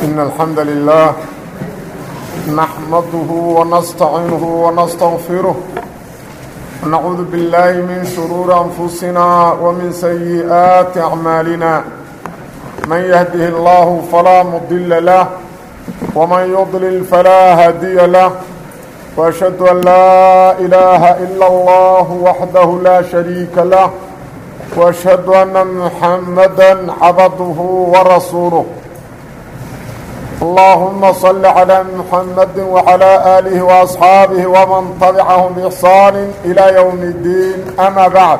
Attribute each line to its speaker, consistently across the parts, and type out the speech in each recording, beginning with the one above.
Speaker 1: إن الحمد لله نحمده ونستعينه ونستغفره ونعوذ بالله من شرور أنفسنا ومن سيئات أعمالنا من يهده الله فلا مضل له ومن يضلل فلا هادي له وأشهد أن لا إله إلا الله وحده لا شريك له وأشهد أن محمدا عبده ورسوله اللهم صل على محمد وعلى آله وأصحابه ومن تبعهم بإحسان إلى يوم الدين أما بعد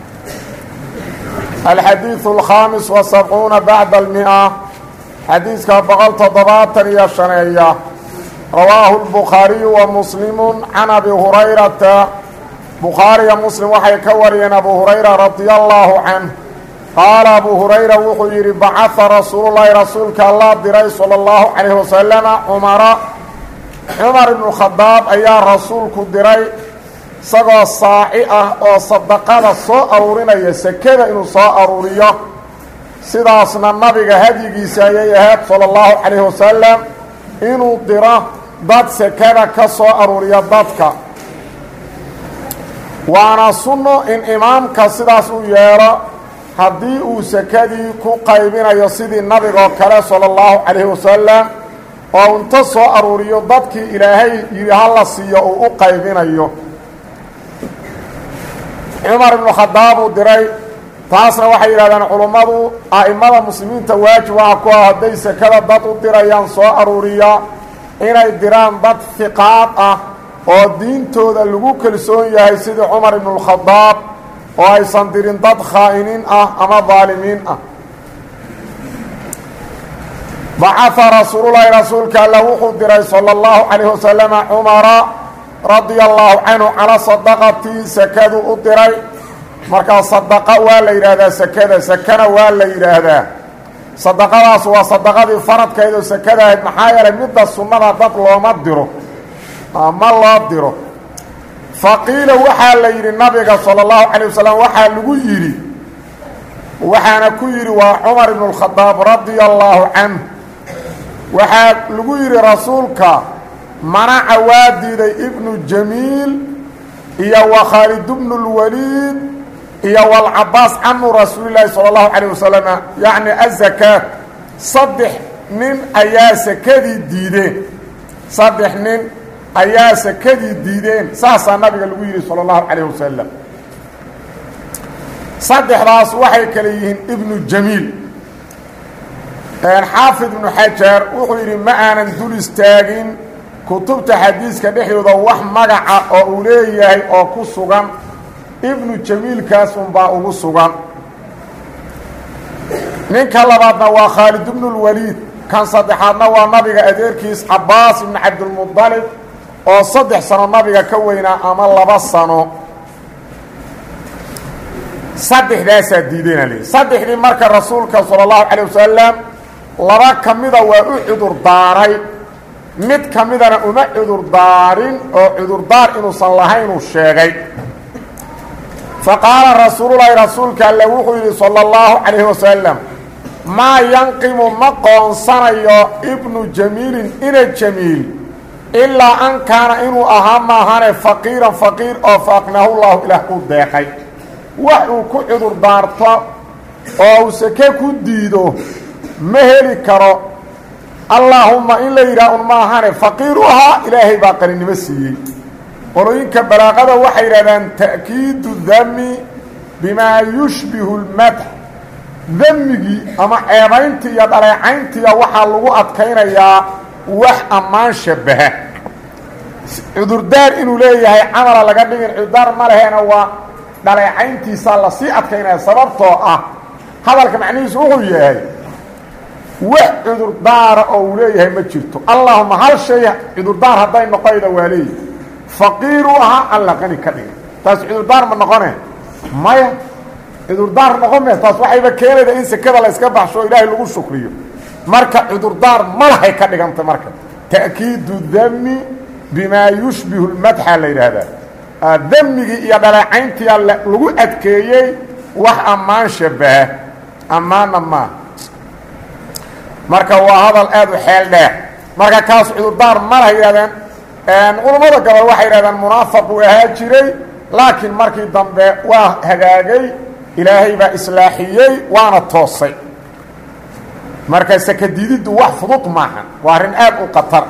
Speaker 1: الحديث الخامس وسبعون بعد المئة حديث بقل تضباطا يا شنية رواه البخاري ومسلم عن أبي هريرة بخاري مسلم وحي كوريا أبو هريرة رضي الله عنه qaala abuu hurayra wuxuu yidhi bacaa rasuululahi rasuulka allah diray sala allahu calayhi wasalama cumara cumar ibnu khadaab ayaa rasuulku diray isagoo saaci ah oo sadaqada soo aruurinaya sekada inuu soo aruuriyo sidaasna nabiga hadyigiisa ayay ahayd sala allahu calayhi wasalam inuu diro dad sekada ka soo aruuriya dadka waana sunno in imaamka sidaas u yeelo haddii uu sekadii ku qaybinayo sidii nabigoo kale sala allahu calayhi wasalam oo inta soo aruuriyo dadkii ilaahay yidhi hala siiyo uu u qaybinayo cumar ibnu khadaab uu diray taasna waxay yidhahdeen culummadu a'immada muslimiinta waajib waxa ku ah hadday sekada dad u dirayaan soo aruuriya inay diraan dad fiqaad ah oo diintooda lagu kalsoon yahay sidii cumar ibnualkhadaab oo aysan dirin dad khaa'iniin ah ama daalimiin ah bacaa rasuululahi rasuulka alla wuxuu diray sala allahu calayhi wasalama cumara radia allahu canhu calaa sadaqati sakadu u diray markaa sadaqa waa la yidhaahdaa sekada sekana waa la yidhaahdaa sadaqadaas waa sadaqadii faradkeed oo sekada ahayd maxaa yeelay midda sunnada dad looma diro ma loo diro faqiila waxaa la yidhi nabiga sala allahu calay wasalam waxaa lagu yidhi waxaana ku yidhi waa cumar ibnu lkhadaab radia allaahu canh waxaa lagu yidhi rasuulka manaca waa diiday ibnu jamiil iyo wa khaalid bnu lwaliid iyo walcabaas camu rasuulilaahi sala allahu calayh wasalam yacni azakaat saddex nin ayaa sekadii diideen saddex nin ayaa sekadii diideen saasaa nabiga lagu yidhi salى اllahu calayh wasalam saddexdaas waxay kale yihiin ibnu jamiil xaafid ibnu xajar wuxuu yidhi ma aanan dul istaagin kutubta xadiiska dhexdooda wax magaca oo uu leeyahay oo ku sugan ibnu jamiilkaas unbaa ugu sugan ninka labaadna waa khaalid ibnu اlwaliid kan saddexaadna waa nabiga adeerkiis cabaas ibnu cabdilmuطalib oo saddex sano nabiga ka weynaa ama laba sano saddexdaasaa diideyna leeyihi saddexdii marka rasuulka sala allahu calayh wasalam laba ka mida waa u cudur daaray mid ka midana uma cudur daarin oo cudurdaar inuusan lahaynuu sheegay fa qaala rasuululahi rasuulka alle wuxuu yidhi sala allahu calayhi wasalam maa yanqimu ma qoonsanayo ibnu jamiilin ina jamiil ilaa an kaana inuu ahaa maahane faqiiran faqiir oo fa aqnaahu llahu ilaah u deeqay wax uu ku cudur daarto oo uu seke ku diido ma heli karo allaahumma in la yidhaah un maahane faqiir u ahaa ilaahay baa qaninimo siiyey qolooyinka balaaqada waxay yidhahdaan ta'kiidu dami bimaa yushbihu lmadx damigii ama ceebayntii iyo dhaleecayntiiya waxaa lagu adkaynayaa wax ammaan shabaha cudurdaar inuu leeyahay camala laga dhigin cudurdaar ma leheena waa dhaleecayntiisaa lasii adkaynaya sababtoo ah hadalka macnihiisu wuxuu yahay wax cudurdaara oo uu leeyahay ma jirto allahuma hal shay cudurdaar hadday noqoyda waa leeyahy faqiiru ahaa alla qani ka dhigin taas cudurdaar ma noqone maya cudurdaar noqon me taas waxayba keenayda in sekada la yska baxsho o ilaahay lagu shukriyo marka cudurdaar malahay ka dhiganta marka ta'kiidu dami bimaa yushbihu lmadxa la yidhaahdaa damigii iyo dhaleecayntiia lagu adkeeyey wax ammaan shabaha ammaanna maa marka waa hadal aad u xeel dheer marka kaas cudurdaar mana yidhahdeen culammada gabal waxay yidhahdeen munaafaq uu ahaa jiray laakiin markii dambe waa hagaagay ilaahay baa islaaxiyey waana toosay marka sakadiididdu wax fudud maahan waa arrin aad u qatar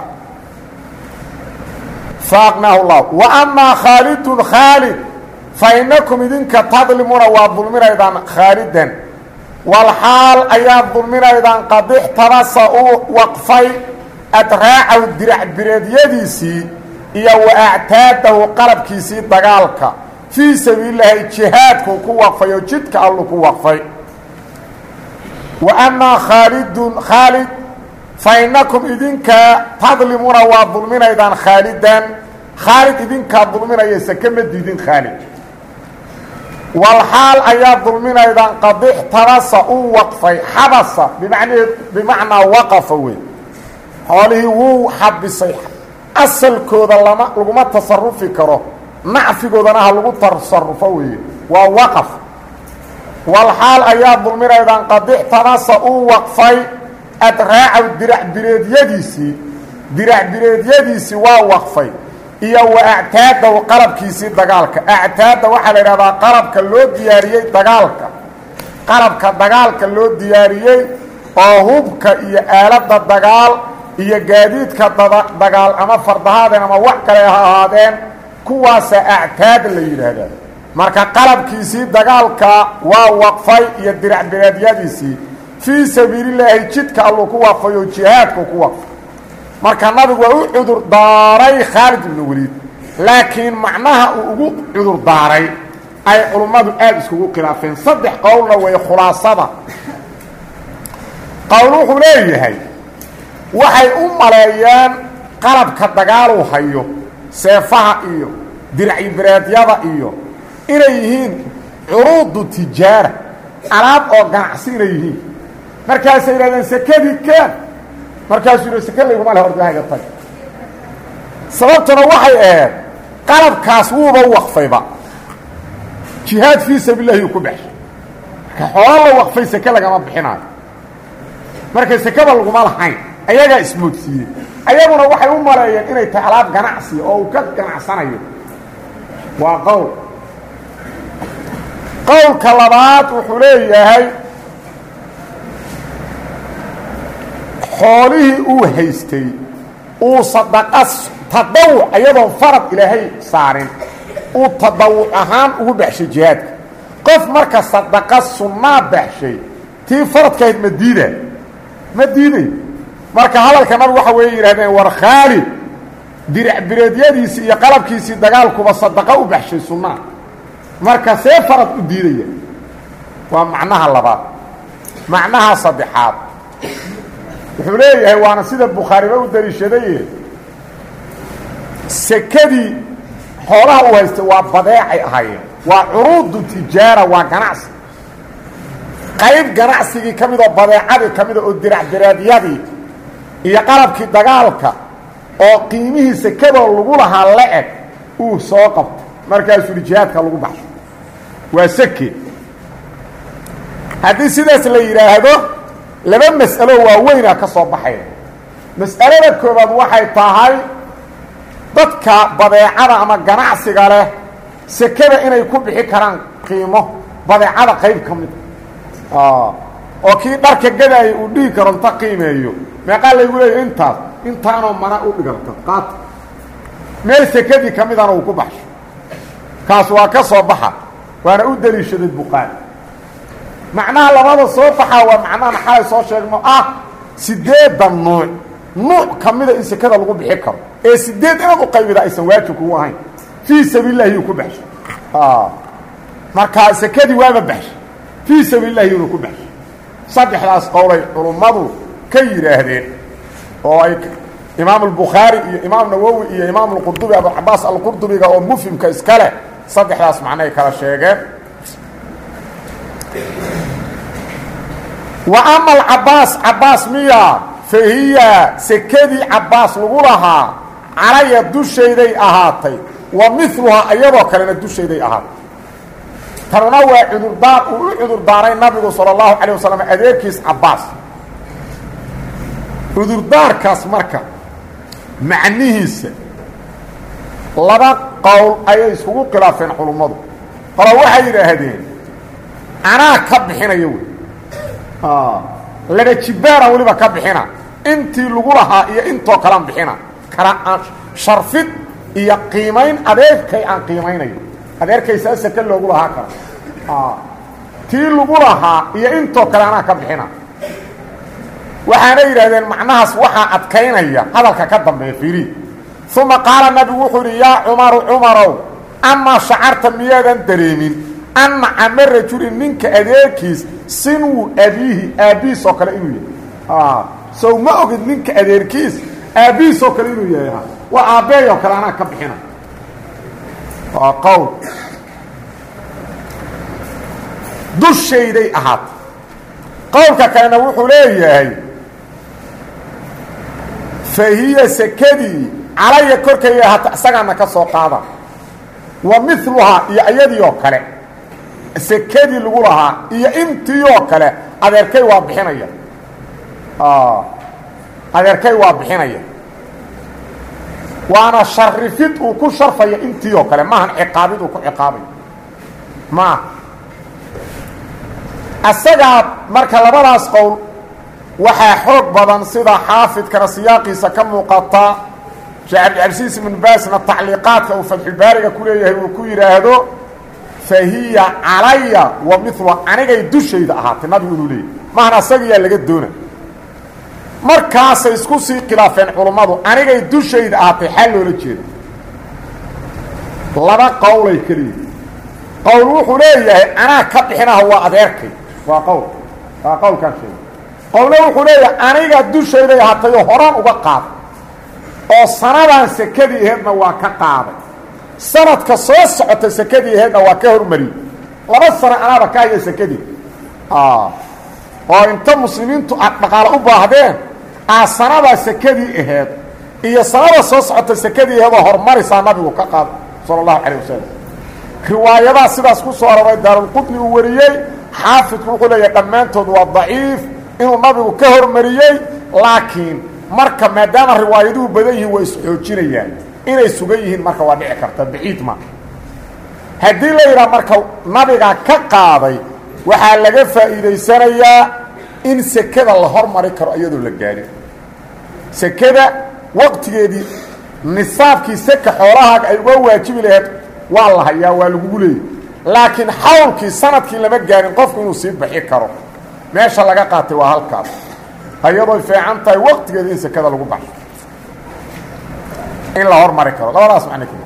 Speaker 1: faaqnaahu llah wa amaa khaalidun khaalid fa inakum idinka tadlimuuna waa dulminaydaan khaalidan walxaal ayaad dulminaydaan qadixtabasa uu waqfay adraacahu diracbireedyadiisii iyo wa actaadahu qalabkiisii dagaalka fii sabiililaahi jihaadkuu ku waqfay oo jidka allu ku waqfay wa amaa khaalidun khaalid fa inakum idinka tadlimuuna waa dulminaydaan khaalidan khaalid idinkaa dulminaya sake ma diidin khaalid walxaal ayaa dulminaydaan qadixtabasa uu waqfay xabasa bimacnee bimacnaa waqafa wey xoolihii wuu xabisay asalkooda lama laguma tasarufi karo nacfigoodana ha lagu tasarufo weeye waa waqaf walxaal ayaa dulminaydaan qadixtabasa uu waqfay adraacaw diracbireedyadiisii diracbireedyadiisii waa waqfay iyo wa actaadahu qalabkiisii dagaalka actaadda waxaa la idhahdaa qalabka loo diyaariyey dagaalka qalabka dagaalka loo diyaariyey oo hubka iyo aaladda dagaal iyo gaadiidka dagaal ama fardahaadeen ama wax kale ha ahaadeen kuwaasa actaad la yidhaahdaa marka qalabkiisii dagaalka waa waqfay iyo diracbireedyadiisii fii sabiilillaahi jidka alluu ku waqfay oo jihaadku ku waqfay marka nabigu waa u cudur daaray khaalid ibnu weliid laakiin macnaha uu ugu cudur daaray ay culummadu aada iskugu khilaafeen saddex qowlna way khulaasada qowl wuxuu leeyahay waxay u maleeyeen qalabka dagaaluu hayo seefaha iyo dircibireedyada iyo inay yihiin curuudu tijaara alaab oo ganacsi inay yihiin markaasay yidhahdeen sekadii kaan markaasuu yidhi seke layguma leh ordahayga tag sababtuna waxay ahayd qalabkaas wuuba waqfayba jihaad fii sabiillahi uu ku baxshay marka xoolo la waqfay seke lagama bixinaayo marka sekeba laguma lahayn ayagaa ismoodsiiyey ayaguna waxay u maleeyeen inay tahay alaab ganacsi oo uu ka ganacsanayo waa qowl qowlka labaad wuxuu leeyahay xoolihii uu haystay uu sadaqa tadawuc iyadoon farad ilaahay saarin uu tadawuc ahaan ugu baxshay jihaadka qof marka sadaqa sunnaa baxshay tii faradkahayd ma diida ma diiday marka hadalka nabigu waxa weeye yidhahdeen war khaalid diracbireedyadiisii iyo qalabkiisii dagaalkuba sadaqa u baxshay sunnaa marka see farad u diidaya waa macnaha labaad macnaha saddexaad wuxuu leeyahay waana sida bukhaariba u daliishadaye sekadii xoolaha uu haystay waa badeecay ahaayeen waa curuudu tijaara waa ganacsi qayb ganacsigii ka midoo badeecadii ka mida oo diracdiraadyadii iyo qalabkii dagaalka oo qiimihii sekadoo lagu lahaa la-eg uu soo qabto markaasuu yihi jihaadka lagu baxsho waa seke haddii sidaas la yidhaahdo laba mas'alo waaweynaa ka soo baxaya mas'alada koobaad waxay tahay dadka badeecada ama ganacsiga leh sekada inay ku bixi karaan qiimo badeecada qayb ka mid oo kii dharka gadaaya uu dhihi karo inta qiimeeyo meeqaa laygu leeya intaas intaanoo mana u dhiganta qaata meel sekadii ka midana uu ku baxsho kaas waa ka soo baxa waana u daliishaday buqaari macnaha labada soo baxaa waa macnahan xalay soo sheegno ah sideedan nuuc nuuc ka mida in sekada lagu bixi karo ee sideed inaad u qaybida aysan waajib kugu ahayn fii sabiilillahi yuu ku baxshay markaa sekadii waaba baxshay fii sabiilillahi yuuna ku baxshay saddexdaas qowlay culummadu ka yidhaahdeen oo ay imaam albukhaari iyo imaam nawowi iyo imaam alqurdubi abucabaas alqurdubiga oo mufhimka iska leh saddexdaas macnoay kala sheegeen wa ama alcabaas cabaas miya fa hiya sekadii cabaas lagu lahaa calaya dushayday ahaatay wa miluhaa iyadoo kalena dushayday ahaatay tanuna waa cudurdaar uu u cudurdaaray nabigu sala allahu calayh wasalam adeerkiis cabaas cudurdaarkaas marka macnihiisa laba qowl ayay iskugu khilaafeen culummadu qolo waxay yidhaahdeen anaa ka bixinaya wey laba jibbaaraan weliba ka bixina intii lagu lahaa iyo intoo kalean bixina kala aan sharfid iyo qiimayn adeerkay aan qiimaynayo adeerkay saa seke loogu lahaa kara tii lagu lahaa iyo intoo kale anaa ka bixina waxaana yidhahdeen macnahaas waxaa adkaynaya hadalka ka dambeeya fiiri uma qaala nabigu wuxuu yidhi yaa cumaru cumarow amaa shacarta miyaadan dareemin anna cama rajulin ninka adeerkiis sinwu abiihi aabbihiis oo kale inuu yahay sow ma ogid ninka adeerkiis aabbihiis oo kale inuu yahay waa aabbeey oo kale anaa ka bixina waa qowl dushayday ahaata qowlka kalena wuxuu leeyahay fa hiya sekadii calaya korkayga ahaata isagaana ka soo qaada wa miluhaa iyo iyadii oo kale sekadii lagu lahaa iyo intii oo kale adeerkay waa bixinaya adeerkay waa bixinaya waana sharifid uu ku sharfaya intii oo kale maahan ciqaabid uu ku ciqaabayo maaha asagaa marka labadaas qowl waxaa xoog badan sida xaafidkana siyaaqiisa ka muuqata sheekh cabdicabsiis ibnu baasna tacliiqaadka uu fatxulbaariga ku leeyahay uu ku yidhaahdo fa hiya calaya wa mila anigay dushayda ahaatay nabigu inuu leeyahy maahan asagiyaa laga doona markaasay isku sii khilaafeen culummadu anigay dushayda ahaatay xal loola jeeda laba qowlay keliya qowl wuxuu leeyahay anaa ka bixinaha waa adeerkay waa qowl waa qowlkaan sheegay qowle wuxuu leeyahay aniga dushayday ahaatayoo horaan uga qaaday oo sanadaan sekadii aheedna waa ka qaaday sanadka soo socota sekadii aheedna waa ka hormariyey laba sano anaaba ka haya sekadii oo inta muslimiintu aad dhaqaale u baahdeen aa sanadaa sekadii aheed iyo sanada soo socota sekadii aheedoo hormarisaa nabigu ka qaaday sala allahu calayh wasalam riwaayadaa sidaas ku soo aroray daarulqudni uu wariyey xaafidku wuxuu leeyahay dhammaantood waa daciif inuu nabigu ka hormariyey laakiin marka maadaama riwaayaduhu badan yihiin waa isxoojinayaan inay sugan yihiin marka waa dhici karta baciid ma haddii la yidhaha marka nabiga ka qaaday waxaa laga faa'iidaysanayaa in sekada la hormari karo iyadoo la gaadhin sekada waqtigeedii nisaabkii seka xoolahaaga ay uga waajibi laheyd waa la hayaa waa lagugu leeyay laakiin xawlkii sanadkii lama gaarin qofku inuu sii baxi karo meesha laga qaatay waa halkaas iyadooy fiican tahay waqtigeeda in sekada lagu baxo in la hormari karo labadaas macno keli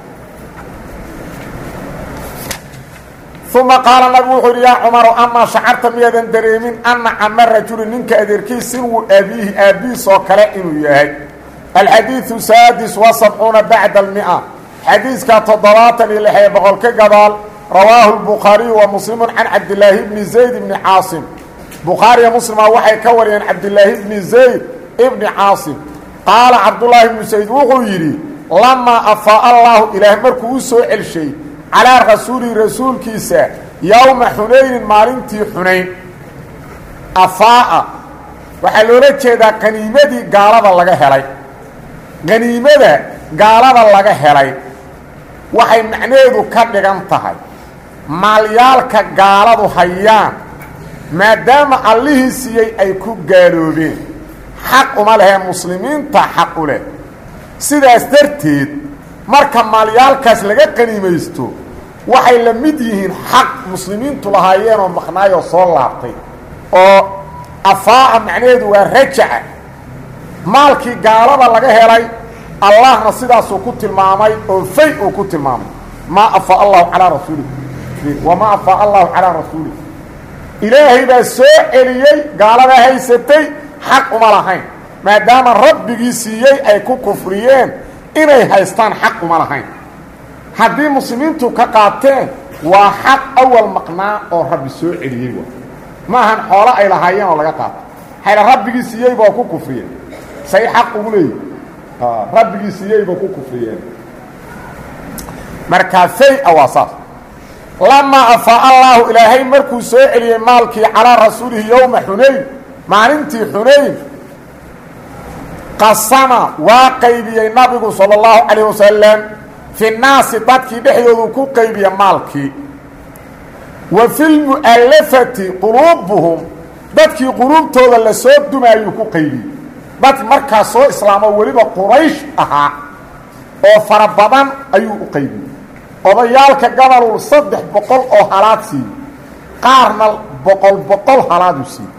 Speaker 1: uma qaala nabigu wuxuu yidhi yaa cumarow amaa shacarta miyaadan dareemin anna cama rajuli ninka adeerkiis sinwu abiihi aabbihiis oo kale inuu yahay alxadiidu saadis wa sabcuuna bacda almia xadiiska toddobaatan iyo lixee boqol ka gadaal rawaahu lbukhaariyu wa muslimu can cabdilaahi bni zayd bni caasim bukhaariya muslima waxay ka wariyeen cabdilaahi bni zayd ibni caasim qaala cabdullaahi bnu sayd wuxuu yidhi lamaa afaa allaahu ilaah markuu u soo celshay calaa rasuulihi rasuulkiisa yowma xunaynin maalintii xunayn afaa'a waxaa loola jeedaa qaniimadii gaalada laga helay qaniimada gaalada laga helay waxay macnaheedu ka dhigan tahay maalyaalka gaaladu hayaan maadaama allihii siiyey ay ku gaaloobeen xaq uma lehee muslimiinta xaq u leh sidaas darteed marka maalyaalkaas laga qaniimaysto waxay la mid yihiin xaq muslimiintu lahaayeenoo maqnaayoo soo laabtay oo afaa'a macnaheedu waa rajaca maalkii gaalada laga helay allahna sidaasuu ku tilmaamay oo fay uu ku tilmaamay maa afaa allahu calaa rasuulih wamaa afaa allahu calaa rasuulih ilaahay baa soo celiyey gaalada haysatay xaq uma lahayn maadaama rabbigii siiyey ay ku kufriyeen inay haystaan xaq uma lahayn haddii muslimiintu ka qaateen waa xaq awal maqnaa oo rabbi soo celiyey wa ma ahan xoolo ay lahaayeen oo laga qaato hayla rabbigii siiyeyba oo ku kufriyeen say xaq ugu leeyihi rabbigii siiyeyba ku kufriyeen markaa fay-a waa saas lamaa afaa allaahu ilaahay markuu soo celiyey maalkii calaa rasuulihi yowma xunayn maalintii xunayn qasama waa qaybiyey nabigu salى اllahu calayh wasalam fi naasi dadkii dhexdoodu ku qaybiya maalkii wa fi lmu'allafati quluubuhum dadkii quluubtooda la soo dumaayuu ku qaybiyey dad markaa soo islaamo weliba quraysh ahaa oo fara badan ayuu u qaybiyey odayaalka gabalul saddex boqol oo halaad siiyey qaarna boqol boqol halaaduu siiyey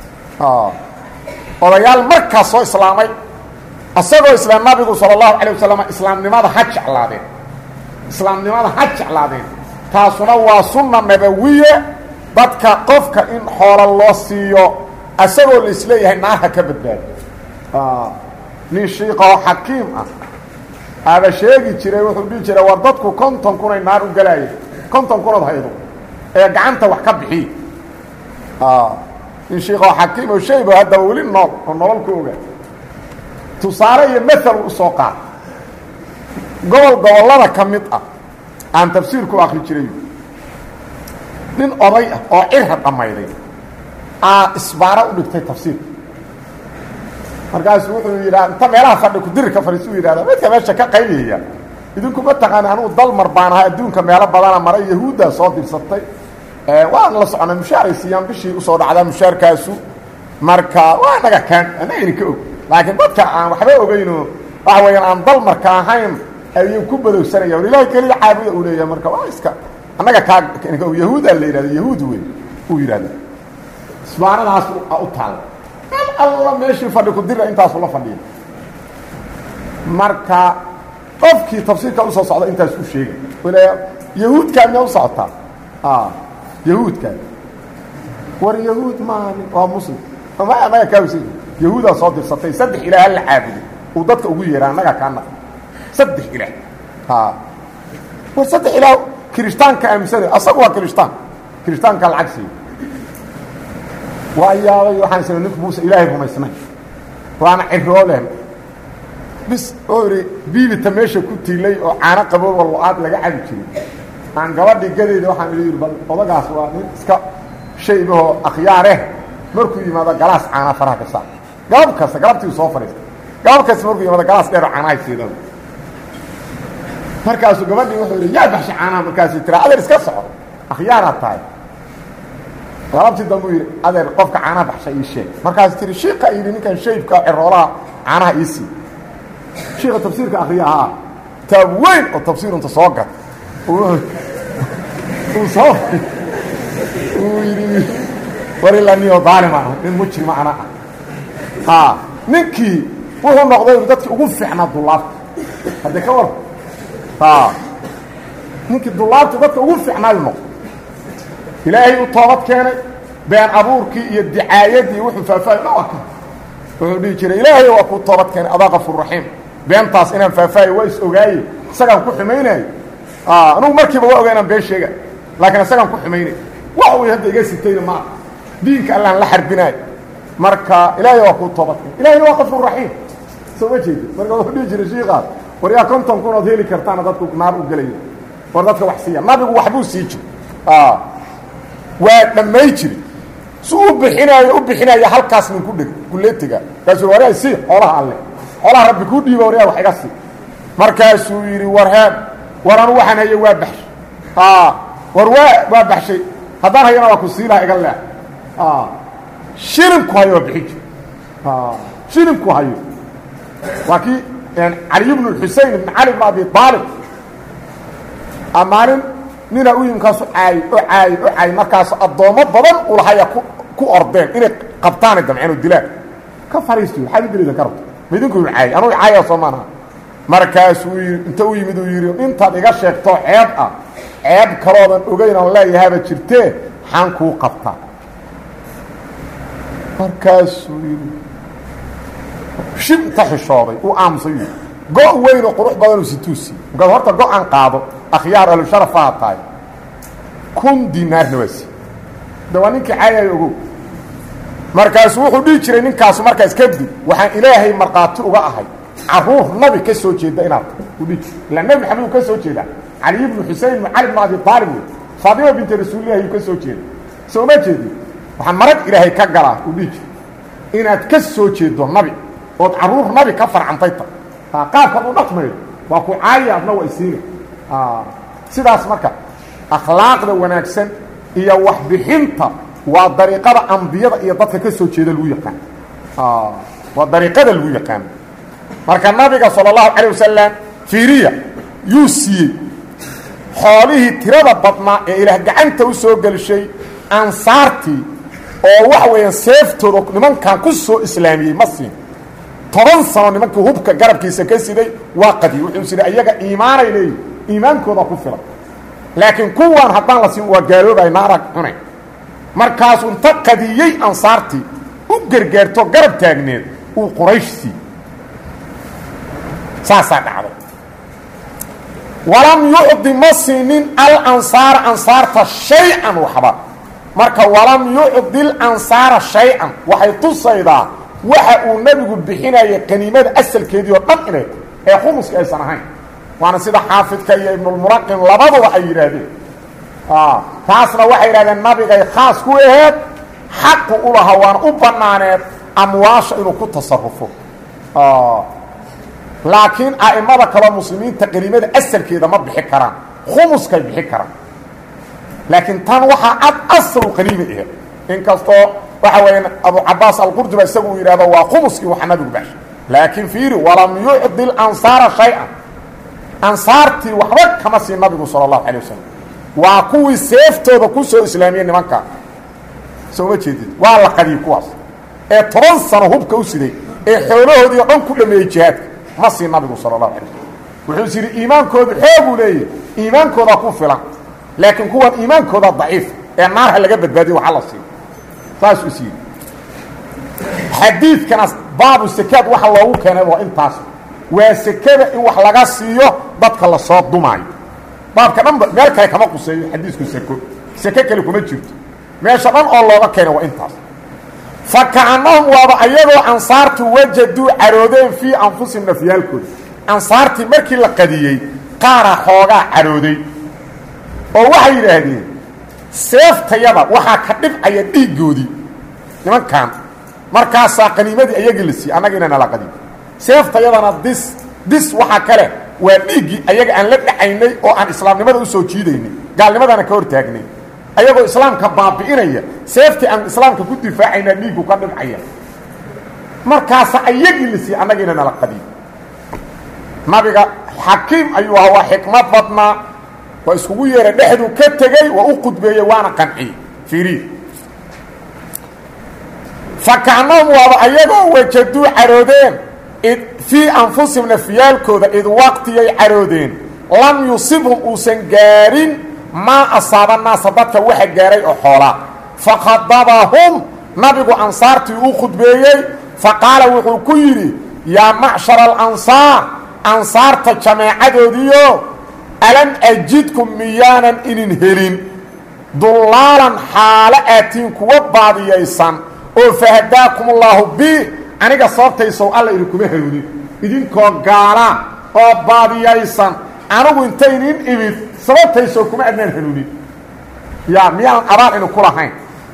Speaker 1: odayaal markaa soo islaamay isagoo isla nabigu salى اlahu alيه wasalam islaamnimada ha jeclaadeen islaamnimada ha jeclaadeen taasuna waa sunna nabawiye dadka qofka in xoolo loo siiyo isagoo la isleeyahay naarha ka badbaado nin shiiqoo xakiim ah aaba sheegi jiray wuxuu dhihi jiray war dadku konton kunay naar u galaayeen konton kunood haydo ee gacanta wax ka bixiy nin shiiqoo xakiim oo shayba haddaba weli nool oo nolol ku ogaa tusaale iyo maal usoo qaad gobol gobollada ka mid ah aan tafsiirku akri jiray nin oday ah oo cirha dhammayday aa isbaaro u dhigtay tafsiirka markaasu wuxuu yidhaha inta meelaha fadhi kudiri ka fadhiis u yidhahda midka meesha ka qaybiyaya idinku ma taqaani anugu dalmar baan ahaa adduunka meelo badana maray yahuuddaa soo dirsatay waan la soconay mushaaray siiyaan bishii usoo dhacdaa mushaarkaasu marka waa naga kaan anagayna ka og laakiin dadka aan waxba ogeyno waxa weeyaan aan dalmarka ahayn ayuu ku badowsanaya war ilahay keliya caabuda uu leeyahay marka waa iska annaga kaa yahuudaa la yidhahda yahuud wey uu yidhahda isbaanadaas u taalla meel alla meeshii fadhi ku dira intaasu la fadhiya marka qofkii tafsiirka usoo socda intaas u sheegay l yahuudkaa miyaa u socotaa yahuudkaa war yahuud maaha waa muslim ma annaga kaawsa yahuudaa soo dirsatay saddex ilaah hala caabuday uu dadka ugu yeeha annagaa kaa naq saddex ilaah war saddex ilaah kirishtaanka aaminsana asaga waa kirishtaan kirishtaanka lacag siiya waa yaabay waxaan isna ninku muuse ilaahay rumaysnay waana ciroolen bis oo idhi biibita meesha ku tiilay oo caano qabooba lo-aad laga cabi jiray aan gabadhii gadeeda waxaan idhi yidhi bal odagaas waa nin iska shaybahoo akhyaareh markuu yimaado galaas caana faraha ka saar galab kasta galabtii soo fadhiista galab kasta markuu yimaado galaas dheero caanahay siidada markaasuu gabadhii wuxuu yidhi yaa baxsha caanaha markaasuu tira adeer iska soco akhyaaraad tahay galabtii dambu yidhi adeer qofka caanaha baxsha ii sheeg markaasuu tiri shiika yidhi ninkan shaybka ciroolaha caanaha ii sii shiika tafsiirka akriya ahaa taab weyn oo tafsiirunta soo gat uu soo uu yidhi war ilaa niyo daalima ah nin mujrima ana ah a ninkii wuxuu noqday dadkii ugu fiicnaa dulaabta hadde ka war a ninkii dulaabta dadka ugu fiicnaayu noqday ilaahay u toobad keenay been abuurkii iyo dicaayadii wuxuu faahfaahay dha waa ka wuxuu dhihi jiray ilaahay waa kuu toobad keenay adaa kafuur raxiim beentaas inaan faahfaahayo waa is ogaaye isagaan ku xumaynayo anugu markiiba waa ogaa inaan been sheega laakiin isagaan ku xumaynay wax uu hadda iga sitayna ma aha diinka allaan la xarbinaayo marka ilaahay waa kuu toobad keenay ilahayna waa kafuur raxiim soo ma jeedi marka wuxuu dhihi jiray shiikaas war yaa konton kunood heli kartaana dadku naar u gelaya war dadka wax siiya nabigu waxbuu sii jir waa dhammay jiri su u bixinaayo u bixinaayo halkaas nin ku dheg kuleetiga markaasuu waryaa sii xoolaha alle xoolaha rabbi kuu dhiiba waryaa wax iga sii markaasuu yidhi warheed war anu waxaan haye waa baxshay war waa waa baxshay haddaan hayana waa ku sii laha iga leex shilinku hayo waa bixin jir shilinku hayo waa kii caliy bnu xusein ibn cali bn abi aalib maalin ninaa u yimi kaasu caayey oo caayey oo caayey markaasu addoommo badan ulahaya ku ku ordeen inay qabtaanay damceen oo dilaan ka fariisto waxaad u dilaysan ka rabto ma idinku yu caayey anugu caaya soo maanaha markaasuu yii inta u yimid uu yidhi intaad iga sheegtoo ceeb ah ceeb kaloodan ogeyn oon leeyahaaba jirtee xaan kuu qabtaa markaasuu yidhi shib inta xishooday uu aamusay yidhi go' weyn oo qurux badanuu situusi markaad horta go-an qaado akhyaar ahlusharafaha tahay kun dinaarna waa sii da waa ninkii caayayo ogow markaasu wuxuu dhihi jiray ninkaasu markaas kadib waxaan ilaahay markhaati uga ahay caruur nabi ka soo jeeda inaad u dhihi jir ilaa nebi maxamed uu ka soo jeedaa cali ibnu xusein ibnu cali bnu abi aalib wey faadima binti rasuulillahi uu ka soo jeeda soo ma jeedin waxaan marag ilaahay ka galaa uu dhihi jir inaad ka soo jeedo nabi ood carruur nabi ka farcantay ta qaabkaad u dhaqmayo waa ku caaya adna waa isiina sidaas marka akhlaaqda wanaagsan iyo waxbixinta waa dariiqada ambiyada iyo dadka ka soo jeeda lagu yaqaan waa dariiqada lagu yaqaan marka nabiga salى الlahu calيه wasalam fiiriya yuu siiyey xoolihii tirada badnaa ee ilaah gacanta u soo gelshay ansaartii oo waxa weeyaan seeftooda nimankan ku soo islaamiyey ma siin toban sano nimankii hubka garabkiisa ka siday waa qadiy wuxuu siday ayaga iimaanay leeyihi iimaankooda ku filan laakiin kuwan haddaan la siin waa gaaloobay naarag cunay markaasuu inta qadiyey ansaartii u gargaarto garab taagneed uu quraysh sii saasaa dhacday walam yucdi ma siinin alansaara ansaarta shay-an waxba marka walam yucdi lansaara shay-an waxay tusaydaa waxa uu nebigu bixinayay qaniimada asalkeedii oo dhan inay ee khumuska aysan ahayn waana sida xaafidka iyo ibnulmuraqin labaduba ay yidhaahdeen taasna waxay yidhahdeen nabigay khaas ku aheed xaqu u lahaa waana u bannaaneed amwaasha inuu ku tasarufo laakiin a'imada kaloo muslimiinta qaniimada asalkeeda ma bixi karaan khumuskay bixi karaan laakiin tan waxaa cad aslu qaniima aheed inkastoo waxa weeyaan abu cabaas alqurduba isagu uu yidhahdo waa khumuskii waxa nabigu baxshay laakiin fiiri walam yucdi lansaara shay-an ansaartii waxba kama siin nabigu sala allahu calay wasalam waa kuwii seeftooda ku soo islaamiyey nimankaa soo ma jeedid waa la qadiyey kuwaas ee toban sano hubka u siday ee xoolahoodii o dhan ku dhameeyey jihaadka ma siin nabigu sala allahu alay waslm wuxuu is yidhi iimaankoodu xooguu leeyahy iimaankooda ku filan laakiin kuwan iimaankooda daciif ee naarha laga badbaadiyo waxa la siiyo saasuu is yidhi xadiidkana baabu sekaad waxa loogu keenay waa intaas waa sekada in wax laga siiyo dadka lasoo dumaayo baabka dhanba meel kale kama quseeyo xadiisku seko seke kale kuma jirto meesha dhan oo looga keenay waa intaas fa kacanahum waaba ayagoo ansaartu wajaduu caroodeen fii anfusihim nafyaalkooda ansaartii markii la qadiyey qaara xoogaa carooday oo waxay yidhaahdeen seeftayada waxaa ka dhibcaya dhiiggoodii nimankan markaasaa qaniimadii ayagii la siiyey annagiina nala qadiy seeftayadana dis dis waxaa kale waa dhiiggii ayaga aan la dhacaynay oo aan islaamnimada usoo jiidaynay gaalnimadana ka hor taagnay ayagoo islaamka baabi'inaya seeftii aan islaamka ku difaacaynaa dhiiggu ka dhibcaya markaasa ayagii la siiyey annagiina nala qadiy nabiga xakiim ayuu ahaa waa xikmad badnaa waa iskugu yeeray dhexduu ka tegey waa u qudbeeyey waana qanciyey fiiriy fakacnahum waaba ayagoo wajaduu caroodeen fii anfusihim nafyaalkooda id waqtiyay caroodeen lam yusibhum uusan gaarin maa asaaba naasa dadka waxa gaaray oo xoolaa fakhadabahum nabigu ansaartii uu khudbeeyey faqaala wuxuu ku yidhi yaa macshara alansaar ansaarta jameecadoodiio alam ajidkum miyaanan inin helin dullaalan xaalo aatiin kuwa baadiyaysan oo fahadaakum allaahu bi aniga sababtaysow alla idinkuma hanuunin idinkoo gaala oo baadiyaysan anigu intaynin imid sababtaysow kuma adnaan hanuunin yaa miyaanan abaal idinku lahayn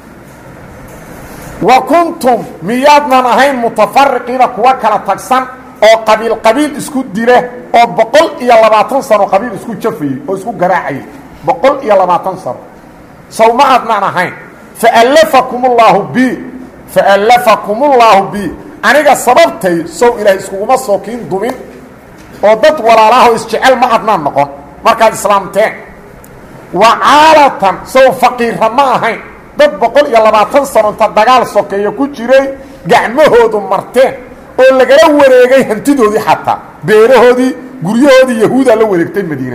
Speaker 1: wa kuntum miyaadnan ahayn mutafariqiina kuwa kala tagsan oo qabiil qabiil isku dila oo boqol iyo labaatan sano qabiil isku jafayey oo isku garaacayay boqol iyo labaatan sano sow ma adnaan ahayn faallafakum ullaahu bi faallafakum ullaahu bi aniga sababtay sow ilaahay iskuguma soo kiin dumin oo dad walaalaahoo isjecel ma adnaan noqon markaad islaamteen wa caalatan sow faqiirra ma ahayn dad boqol iyo labaatan sano inta dagaal sokeeya ku jiray gacmahoodu marteen oo lagala wareegay hantidoodii xataa beerahoodii guryahoodii yahuudaa la wareegtay madiine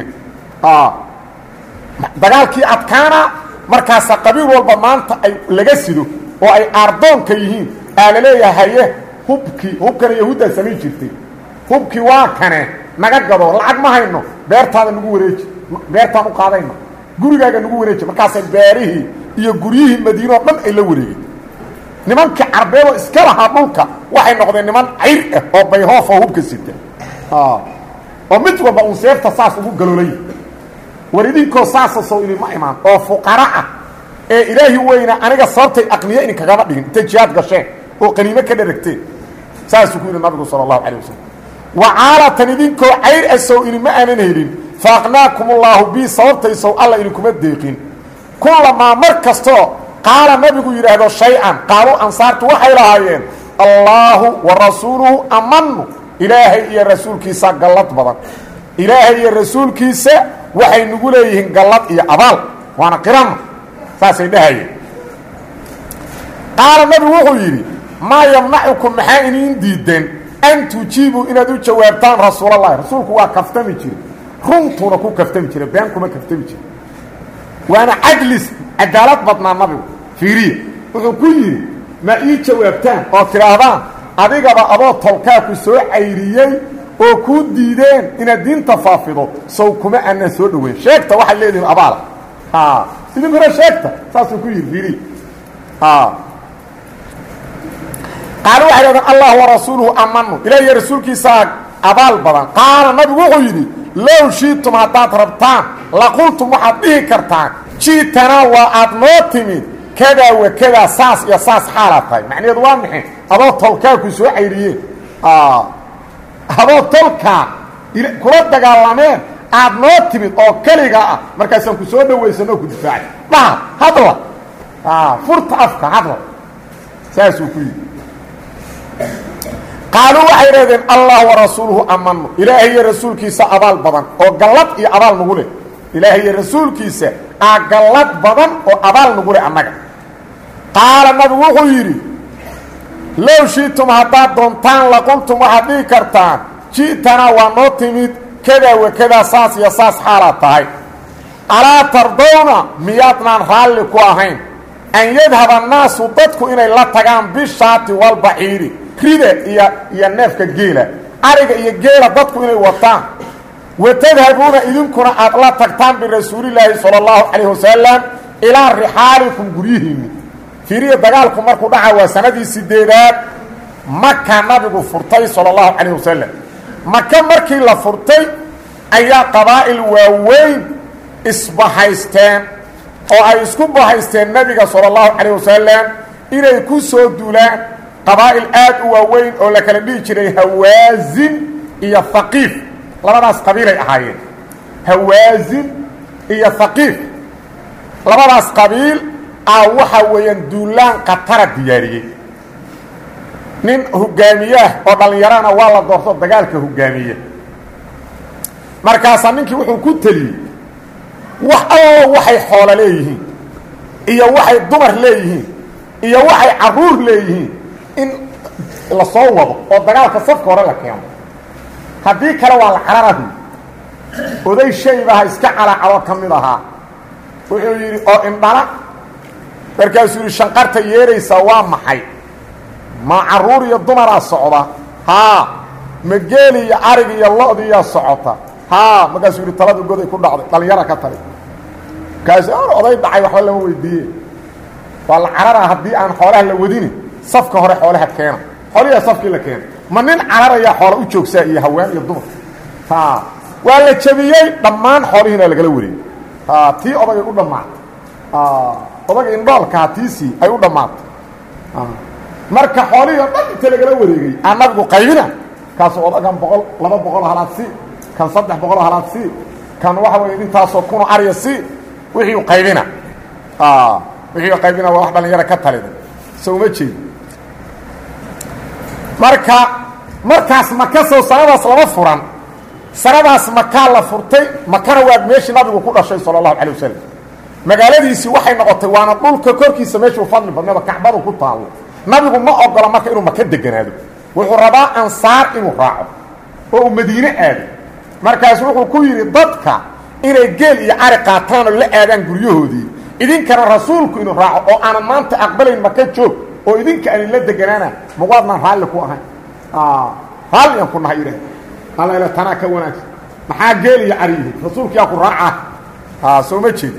Speaker 1: dagaalkii adkaana markaasa qabiil walba maanta ay laga sido oo ay aardoonka yihiin aa la leeyahay haye hubkii hubkana yahuuddaa samayn jirtay hubkii waa kane naga gado lacag ma hayno beertaada nagu wareeji beertaan u qaadayna gurigaaga nagu wareeji markaasay beerihii iyo guryihii madiine oo dhan ay la wareegeen nimankii carbeedoo iska lahaa dhulka waxay noqdeen niman cayr ah oo bayhoof oo hubka sita oo mid walba uun seefta saas ugu galoolay war idinkoo saasa sow idinma imaan oo fuqara ah ee ilaahi weyna aniga sababtay aqniye idinkagama dhigin intay jihaad gasheen oo qaniimo ka dharagteen saasuu ku yidhi nabigu sala allahu calay wasalam wacaalatan idinkoo cayr asow idinma aanan helin faaqnaakum ullaahu bii sababtaysow alla idinkuma deeqin kullamaa mar kastoo qaala nabigu yidhaahdo shay-an qaalu ansaartu waxay lahaayeen allaahu wa rasuuluhu amanu ilaahay iyo rasuulkiisa gallad badan ilaahay iyo rasuulkiisa waxay nagu leeyihiin gallad iyo abaal waana qirana saasay dhahayeen qaala nabigu wuxuu yidhi maa yamnacukum maxaa iniin diideen an tujiibuu inaad u jawaabtaan rasuulallahi rasuulku waa kaftami jire runtuuna ku kaftami jire been kuma kaftami jire waana cadlis cadaalad badnaa nabigu fiiriya wuxuu ku yidhi ma ii jawaabtaan oo tidhaahdaan adigaba adoo tolkaa ku soo cayriyey oo kuu diideen inaad diinta faafido sow kuma aanan soo dhoweyn sheegta waxaad leedihin abaala idinkuna sheegta saasuu ku yidhi fiiriya qaalo waxay dhahdeen allah warasuuluhu amanu ilaah iyo rasuulkiisaa abaal badan qaala nabigu wuxuu yidhi low shiitum haddaad rabtaan laqultum waxaad dhihi kartaan jiitanaa waa aad noo timid kadaa wa kadaa saas iyo saas xaalaad tahay macnaheedu waa maxay adoo tolkaa ku soo cayriyeen adoo tolkaa kula dagaalameen aad noo timid oo keliga ah markaasaan ku soo dhawaysan oo ku difaacay dhaha hadla furta afka hadla saasuu ku yidhi qaaluu waxay dhahdeen allah warasuuluhu amanu ilaahay iyo rasuulkiisa abaal badan oo gallad iyo abaal nagu leh ilaahay iyo rasuulkiisa aa gallad badan oo abaal nagu leh annaga qaala nabigu wuxuu yidhi low shiitum haddaad doontaan laqultum waxaad dhihi kartaan ji'tanaa waa noo timid kadaa wa kadaa saas iyo saas xaalaad tahay alaa tardowna miyaadnaan raalli ku ahayn an yadhaba annaasu dadku inay la tagaan bishaati walbaciiri rida iyo iyo neefka geela ariga iyo geela dadku inay wataan wa tadhabuuna idinkuna aad la tagtaan birasuulilaahi sala allahu calayh wasalam ilaa rixaalikum guryihiinni fiiriya dagaalku markuu dhaca waa sanadii sideedaad maka nabigu furtay sala allahu calayh wasalam maka markii la furtay ayaa qabaa'il waaweyn isbahaysteen oo ay isku bahaysteen nebiga sala allahu calayh wasalam inay ku soo dulaan qabaa'il aad u waaweyn oo la kala dhihi jiray hawaasin iyo haqiif labadaas qabiilay ahaayeen hawaasin iyo haqiif labadaas qabiil ah waxaa weeyaan duulaan khatara diyaariyey nin hogaamiyaah oo dhallinyarana waa la doorto dagaalka hogaamiye markaasaa ninkii wuxuu ku teliyey wax allo waxay xoolo leeyihiin iyo waxay dumar leeyihiin iyo waxay carruur leeyihiin in la soo wado oo dagaalka safka hore la keeno haddii kale waa la cararahu oday shaybaha iska calacalo ka mid ahaa wuxuu yidhi oo indhala markaasuu yidhi shanqarta yeeraysaa waa maxay ma carruur iyo dumaraa socda haa ma geeli iyo arig iyo lo-diiyaa socota haa markaasuu yidhi taladu goday ku dhacday dhallinyara ka tali markaasu oday dhacay waxba lama weydiiye waa la cararaa haddii aan xoolaha la wadini safka hore xoolaha keena xoolihiia safkii la keena ma nin cararayaa xoola u joogsaa iyo haween iyo dumar ha waa la jabiyey dhammaan xoolihiina lagala wareeyey ha tii odagay u dhammaatay odaga indhoolkaha tiisii ay u dhammaatay marka xoolihii o dhan inta lagala wareegay aa nabigu qaybina kaasu odagan boqol laba boqol halaad si kan saddex boqol halaad si kan waxa weeye intaasoo kuno arya si wixii qaybina wixii qaybina waa wax dhalinyaro ka talida so uma jeedi marka markaas maka sow sanadaas lama furan sanadaas makaa la furtay makana waa meeshii nabigu ku dhashay sala allahu calay wasalam magaaladiisii waxay noqotay waana dhulka korkiisa meeshuu fadli badnaba kacbadu ku taallo nabigu ma ogola marka inuu maka deganaado wuxuu rabaa ansaar inuu raaco oo uu madiine aado markaas wuxuu ku yidhi dadka inay geel iyo cari qaataan oo la aadaan guryahoodii idinkana rasuulku inuu raaco oo aanan maanta aqbalayn maka joog oo idinka anin la deganaana mawaadnaan raalli ku ahayn raalli aan ku nahay idhah alla tanaa ka wanaagsan maxaa geel iyo cari yihi rasuulkiyaa ku raacaa soo ma jeeda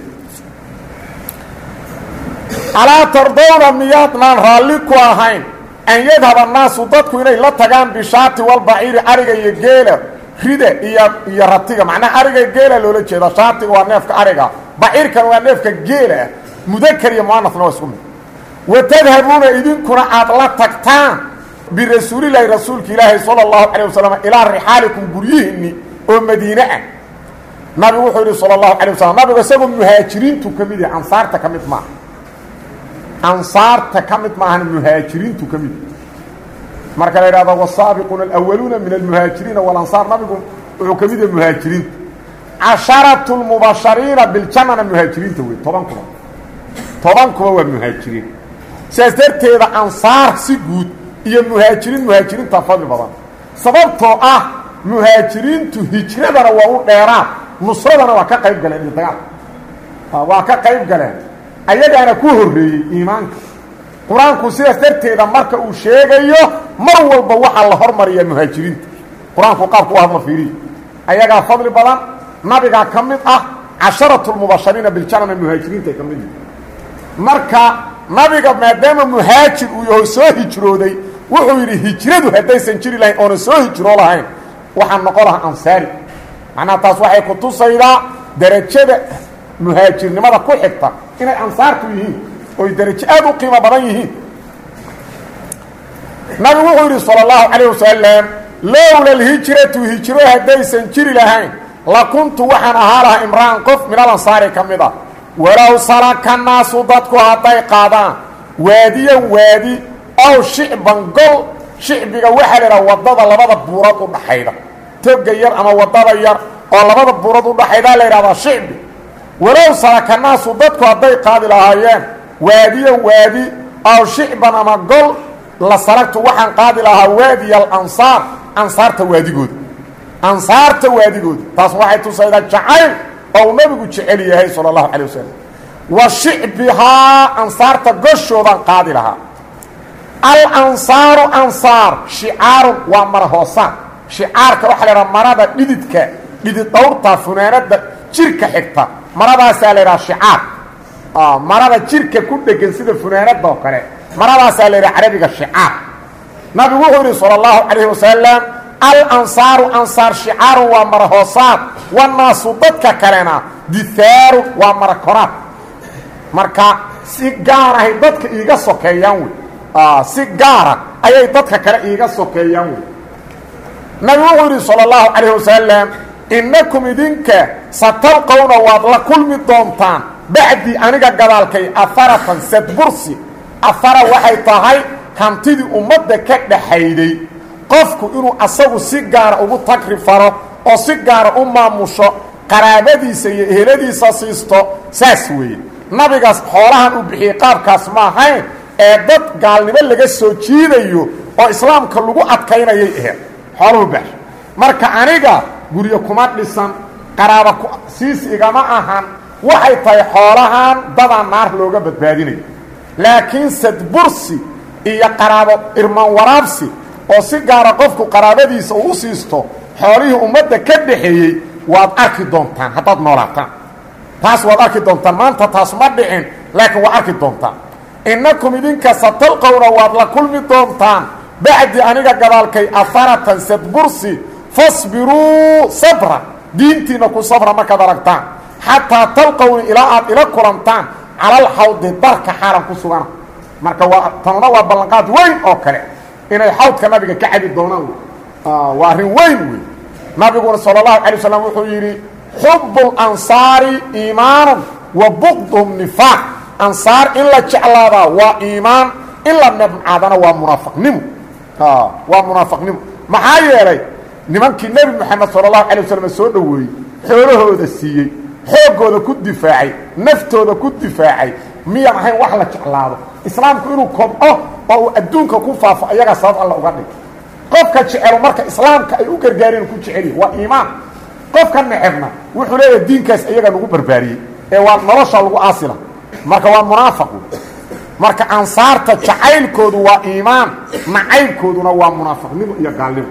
Speaker 1: alaa tardowna miyaadnaan raalli ku ahayn an yadhab annaasu dadku inay la tagaan bishaati walbaciiri ariga iyo geela rida iyo iyo ratiga macnaha ariga geela loola jeeda shaatiga waa neefka ariga baciirkana waa neefka geela mudakar iyo muanasna waa isku mid wa tadhabuuna idinkuna aad la tagtaan birasuulilaahi rasuulka ilaahi sala allahu calay wasalam ilaa rixaalikum guryihiinni oo madiine ah nabigu wuxuu yidhi sala allahu calay wasalam nabigu isagoo muhaajiriintu ka mid yahay ansaarta ka mid maaha ansaarta ka mid maahan muhaajiriintu ka mid marka la yidhahdo wasaabiquuna alawaluuna min almuhaajiriina walansaar nabigu wuxuu ka mid yahay muhaajiriinta casharatu lmubashariina biljannana muhaajiriinta wey toban kuba toban kuba waa muhaajiriin sidaas darteeda ansaar si guud iyo muhaajiriin muhaajiriinta fadli badan sababtoo ah muhaajiriintu hijradana waa u dheeraan nusradana waa ka qayb galeen iyo dagaal waa ka qayb galeen ayagaana ku horreeyey iimaanka qur-aanku sidaas darteeda marka uu sheegayo mar walba waxaa la hormariyaa muhaajiriinta qur-aanku qaabku u hadla fiiriyi ayagaa fadli badan nabigaa ka mid ah casharatu lmubashariina biljannana muhaajiriinta ka mid marka nabiga maadaama muhaajir uu yaho soo hijrooday wuxuu yidhi hijradu haddaysan jiri lahayn oona soo hijroo lahayn waxaa noqon lahaa ansaari macnaha taas waxay ku tusaydaa derajada muhaajirnimada ku xigta inay ansaartu yihiin oy derajo aad u qiimo badan yihiin nabigu wuxuu yidhi salى اllahu calayه wasalam lowla alhijratu hijro haddaysan jiri lahayn lakuntu waxaan ahaa lahaa imra'an qof min alansaari ka mid a walow salaka naasu dadku hadday qaadaan waadiyan waadi ow shicban gol shicbiga waxaa la idhaha waddada labada buurood u dhaxayda toga yar ama waddada yar oo labada buurood u dhaxaydaa la yidhahdaa shicbi walow salaka naasu dadku hadday qaadi lahaayeen waadiyan waadi ow shicban ama gol la salagtu waxaan qaadi lahaa waadiya alansaar ansaarta waadigooda ansaarta waadigooda taas waxay tusaydaa jacayl oo uu nabigu jecel yahay sala allahu calay wasalam wa shicbihaa ansaarta goshoodaan qaadi lahaa alansaaru ansaar shicaarun waa mara hoosaan shicaarka waxaa la idhaha marada dhididka dhidid dhawrta funaanada jirka xigta maradaasaa la idhaha shicaar marada jirka ku dhegan sida funaanada oo kale maradaasaa la yidhaha carabiga shicaar nabigu wuxuu yidhi sala allahu calayhi wasalam alansaaru ansaar shicaarun waa mara hoosaad wanaasu dadka kalena dithaaru waa mara koraad marka si gaarahay dadka iiga sokeeyaan wey si gaara ayay dadka kale iiga sokeeyaan wey nabigu wuxuu yidhi salى اllahu calayh wasalam innakum idinka satalqowna waad la kulmi doontaan bacdii aniga gadaalkay aharatan sadbursi ahara waxay tahay hantidii ummadda ka dhaxayday qofku inuu asagu si gaara ugu tagri faro oo si gaara u maamusho qaraabadiisa iyo eheladiisa siisto saas weeye nabigaas xoolahan uu bixiyey qaabkaas ma ahayn ee dad gaalnimo laga soo jiidayo oo islaamka lagu adkaynayay aheed xooluhu baxsho marka aniga guryo kuma dhisan qaraaba siis igama ahan waxay tahay xoolahan dadaa naar looga badbaadinayo laakiin sadbursi iyo qaraabo irmaan waraabsi oo si gaara qofku qaraabadiisa uu u siisto xoolihii ummadda ka dhaxeeyey waad arki doontaan haddaad noolaataan taas waad arki doontaan maanta taas ma dhicin laakiin waad arki doontaan innakum idinka satalqowna waad la kulmi doontaan bacdi aniga gadaalkay aharatan sadbursi fasbiruu sabra diintiina ku sabra markaad aragtaan xataa talqowni ilaa aad ila kulantaan calalxawdi darka xaalan ku sugana marka waa tanuna waa ballanqaad weyn oo kale inay xawdka nabiga ka cabi doonaan wey waa arrin weyn wey nabiguna sala allahu calay wasalam wuxuu yidhi xubu lansaari iimaanun wa buqduhum nifaaq ansaar in la jeclaadaa waa iimaan in la nabcaadana waa munaafiqnimo waa munaafiqnimo maxaa yeelay nimankii nebi moxamed sala allahu calay wasalam soo dhoweeyey xoolahooda siiyey xooggooda ku difaacay naftooda ku difaacay miyaan ahayn wax la jeclaado islaamku inuu kobco oo uu adduunka ku faafo ayagaa sabab alla uga dhig qofka jecelo marka islaamka ay u gargaareen ku jeceliyi waa iimaan qofka necebna wuxuu leeyahay diinkaas iyaga nagu barbaariyey ee waa nolosha lagu aasila marka waa munaafiq marka ansaarta jacaylkoodu waa iimaan nacaybkooduna waa munaafiqnimo iyo gaalnimo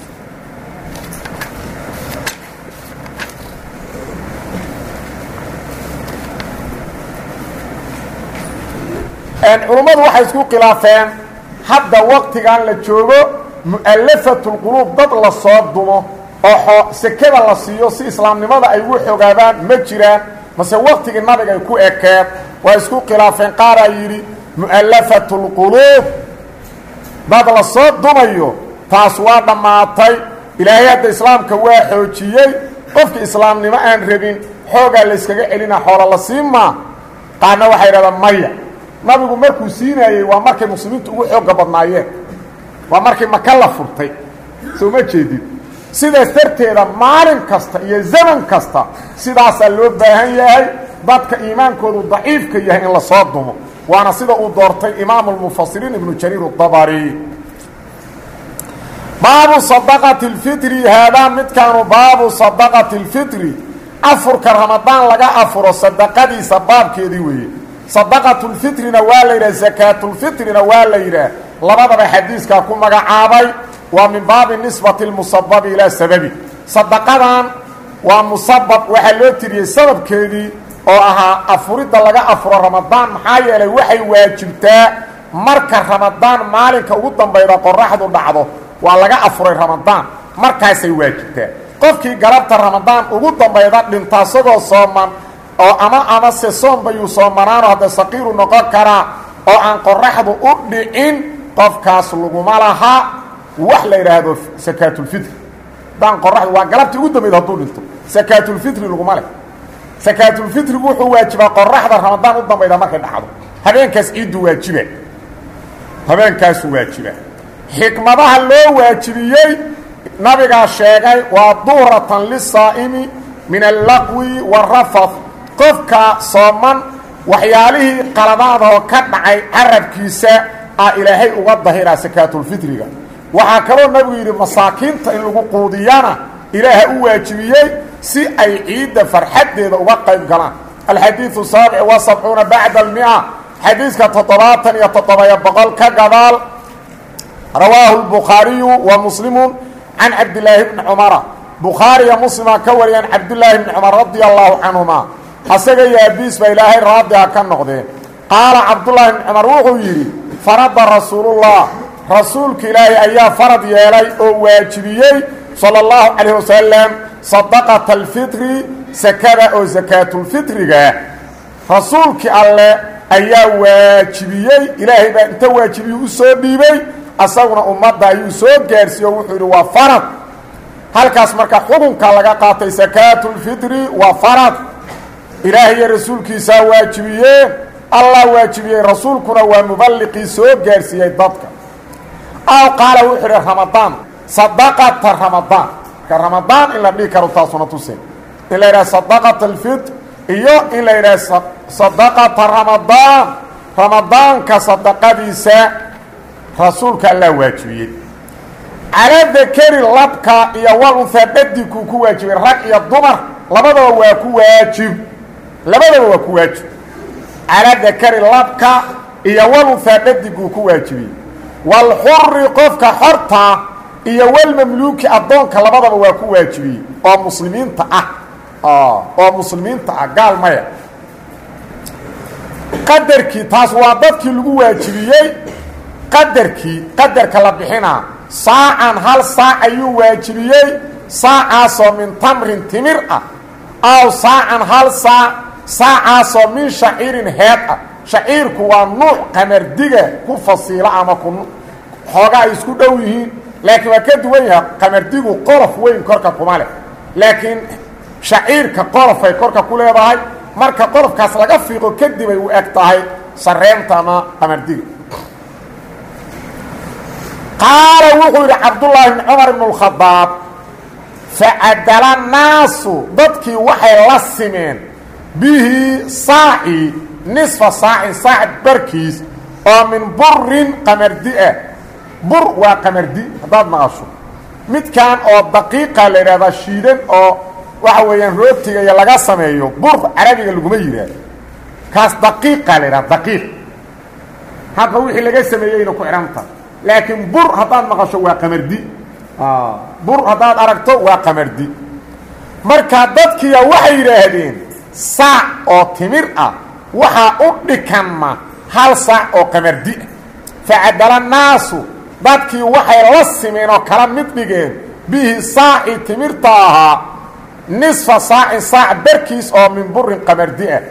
Speaker 1: culummadu waxay isku khilaafeen hadda waktigan la joogo mu'alafatulquluub dad la soo dumo oo sekada la siiyo si islaamnimada ay ugu xogaadaan ma jiraan mase waktigii nabiga ay ku ekeed waa isku khilaafeen qaaraa yidhi mu'alafatu lquluub dad la soo dumayo taas waa dhammaatay ilaahay hadda islaamka waa xoojiyey qofka islaamnimo aan rabin xoogaa layskaga celina xoola la siimaa qaarna waxay idhahdaan maya nabigu markuu siinaayey waa markay muslimiintu ugu xooga badnaayeen waa markii maka la furtay soo ma jeedid sidaas darteeda maalin kasta iyo zaman kasta sidaasaa loo baahan yahay dadka iimaankoodu daciifka yahay in la soo dumo waana sida uu doortay imaamu lmufasiriin ibnu jariir dabari baabu sadaqati اlfitri haadaa midkaanu baabu sadaqati اlfitri afurka ramadaan laga afuro sadaqadiisa baabkeedii weeye sadaqatu lfitrina waa la yidhah sakaatulfitrina waa la yidhaah labadaba xadiiskaa ku magacaabay waa min baabi nisbati lmusababi ilaa sababi sadaqadan waa musabab waxaa loo tiriyey sababkeedii oo ahaa afuridda laga afuro ramadaan maxaa yeelay waxay waajibtaa marka ramadaan maalinka ugu dambayda qoraxdu dhacdo waa laga afuray ramadaan markaasay waajibtaa qofkii galabta ramadaan ugu dambayda dhinta asagoo sooman oo ama amase soombayuu soomanaano hadda saqiiru noqon karaa oo aan qoraxdu u dhicin qofkaas laguma laha wax la yidhaahdo sakaatulfitri haddaan qoraxdu waa galabtii ugu dambayda hadduu dhinto sakaatulfitri laguma leh sakaatulfitrigu wuxuu waajibaa qoraxda ramadaan u dambayda markay dhacdo habeenkaas ciiddu waajiba habeenkaasu waajiba xikmadaha loo waajibiyey nabigaa sheegay waa duhratan lisaa'imi min allaqwi warafath qofka sooman waxyaalihii qaladaadoo ka dhacay carabkiisa ah ilaahay uga dahiraa sakaatulfitriga waxaa kaloo nabigu yidhi masaakiinta in lagu quudiyana ilaaha u waajibiyey si ay ciidda farxaddeeda uga qayb galaan alxadiidu saabic wa sabcuuna bacda almia xadiiska toddobaatan iyo toddobayo boqol ka gadaal rawaahu lbukhaariyu wa muslimu can cabdilaahi bni cumara bukhaariya muslima ka wariyaan cabdulaahi bni cumar radia allahu canhuma asaga iyo abiis ba ilaahay raadiha ka noqdeen qaala cabdullaahi bni cumar wuxuu yidhi farada rasuulullah rasuulka ilaahay ayaa farad yeelay oo waajibiyey sala allahu calayh wasalam sadaqata alfitri sakada oo sakaatulfitriga rasuulkii alle ayaa waajibiyey ilaahay baa inta waajibiyu u soo dhiibay asaguna ummadda ayuu soo gaarsiiye o wuxuu yidhi waa farad halkaas marka xukunka laga qaatay sakaatulfitri waa farad ilaahay iyo rasuulkiisaa waajibiyeen allah waajibiyey rasuulkuna waa muballiqii soo gaarsiiyey dadka aw qaala wuxuu idhi ramadaan sadaqata ramadaan marka ramadaan in la dhihi karo taasuna tusin in la yidhaha sadaqata alfitr iyo in la yidhaha sadaqata ramadaan ramadaanka sadaqadiisa rasuulka allah waajibiyey calaa dakari labka iyo wal unhaa dhadigkuu ku waajibay rag iyo dumar labadaba waa ku waajib labadaba waa ku waajib calaa dakari labka iyo wal unhaa dhadigkuu ku waajibiyey walxuri qofka xorta iyo walmamluuki addoonka labadaba waa ku waajibiyey oo muslimiinta ah oo muslimiinta ah gaal maya qadarkii taas waa dadkii lagu waajibiyey qadarkii qadarka la bixinaa saacan hal saac ayuu waajibiyey saacaasoo min tamrin timir ah aw saacan hal saac saacaasoo min shaciirin heed ah shaciirku waa nuuc qamardiga ku fasiila ama ku xooga ay isku dhow yihiin laakiin waa ka duwan yahay qamardigu qolof weyn korka kuma leh laakiin shaciirka qolofay korka ku leedahay marka qolofkaas laga fiiqo kadib ay u eg tahay sareenta ama qamardiga qaala wuxuu yidhi cabdullaahi bni cumar ibn اlkhadaab facadala naasu dadkii waxay la simeen bihi saaci nisfa saacin saac barkiis oo min burin qamardi ah bur waa qamardi haddaad maqasho midkan oo daqiiqa la yidhahdaa shiidan oo waxa weeyaan rootiga iyo laga sameeyo bur carabiga laguma yidhaahdo kaas daqiiqa la yidhahda daqiiq hadba wixii laga sameeyeyna ku xidhanta laakiin bur haddaad maqasho waa qamardi bur haddaad aragto waa qamardi marka dadkiya waxay yidhaahdeen saac oo timir ah waxaa u dhikanma hal saac oo qamardi ah facadala naasu dadkii waxay la simeen oo kala mid dhigeen bihi saaci timirta ahaa nisfa saacin saac barkiis oo min burin qamardi ah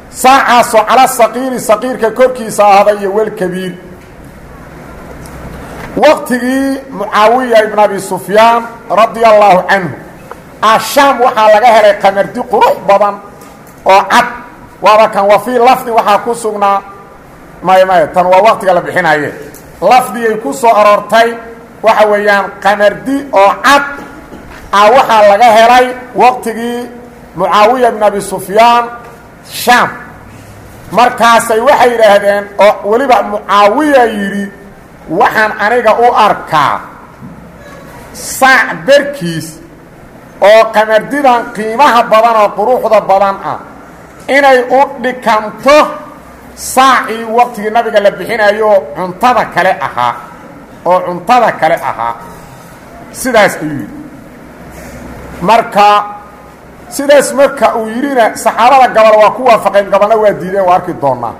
Speaker 1: saacaasoo cala saqiiri saqiirka korkiisa ahaaday iyo welkabiir waqtigii mucaawiya ibn abi sufyaan radia allaahu canhu ashaam waxaa laga helay qamardi qurux badan oo cad waaba kan wa fii lafdi waxaa ku sugnaa may may tan waa waqtiga la bixinaye lafdigay ku soo aroortay waxa weeyaan qamardi oo cad ah waxaa laga helay waqtigii mucaawiya ibn abi sufyaan shaam markaasay waxay yidhaahdeen oo weliba mucaawiya yidhi waxaan aniga u arkaa saac berkiis oo qamardidan qiimaha badan oo quruxda badan ah inay u dhikanto saacii waqtigii nabiga la bixinayo cuntada kale ahaa oo cuntada kale ahaa sidaas ayuu yidhi marka sidaas marka uu yidhina saxaabada gabal waa ku waafaqeen gabalna waa diideen waa arki doonaa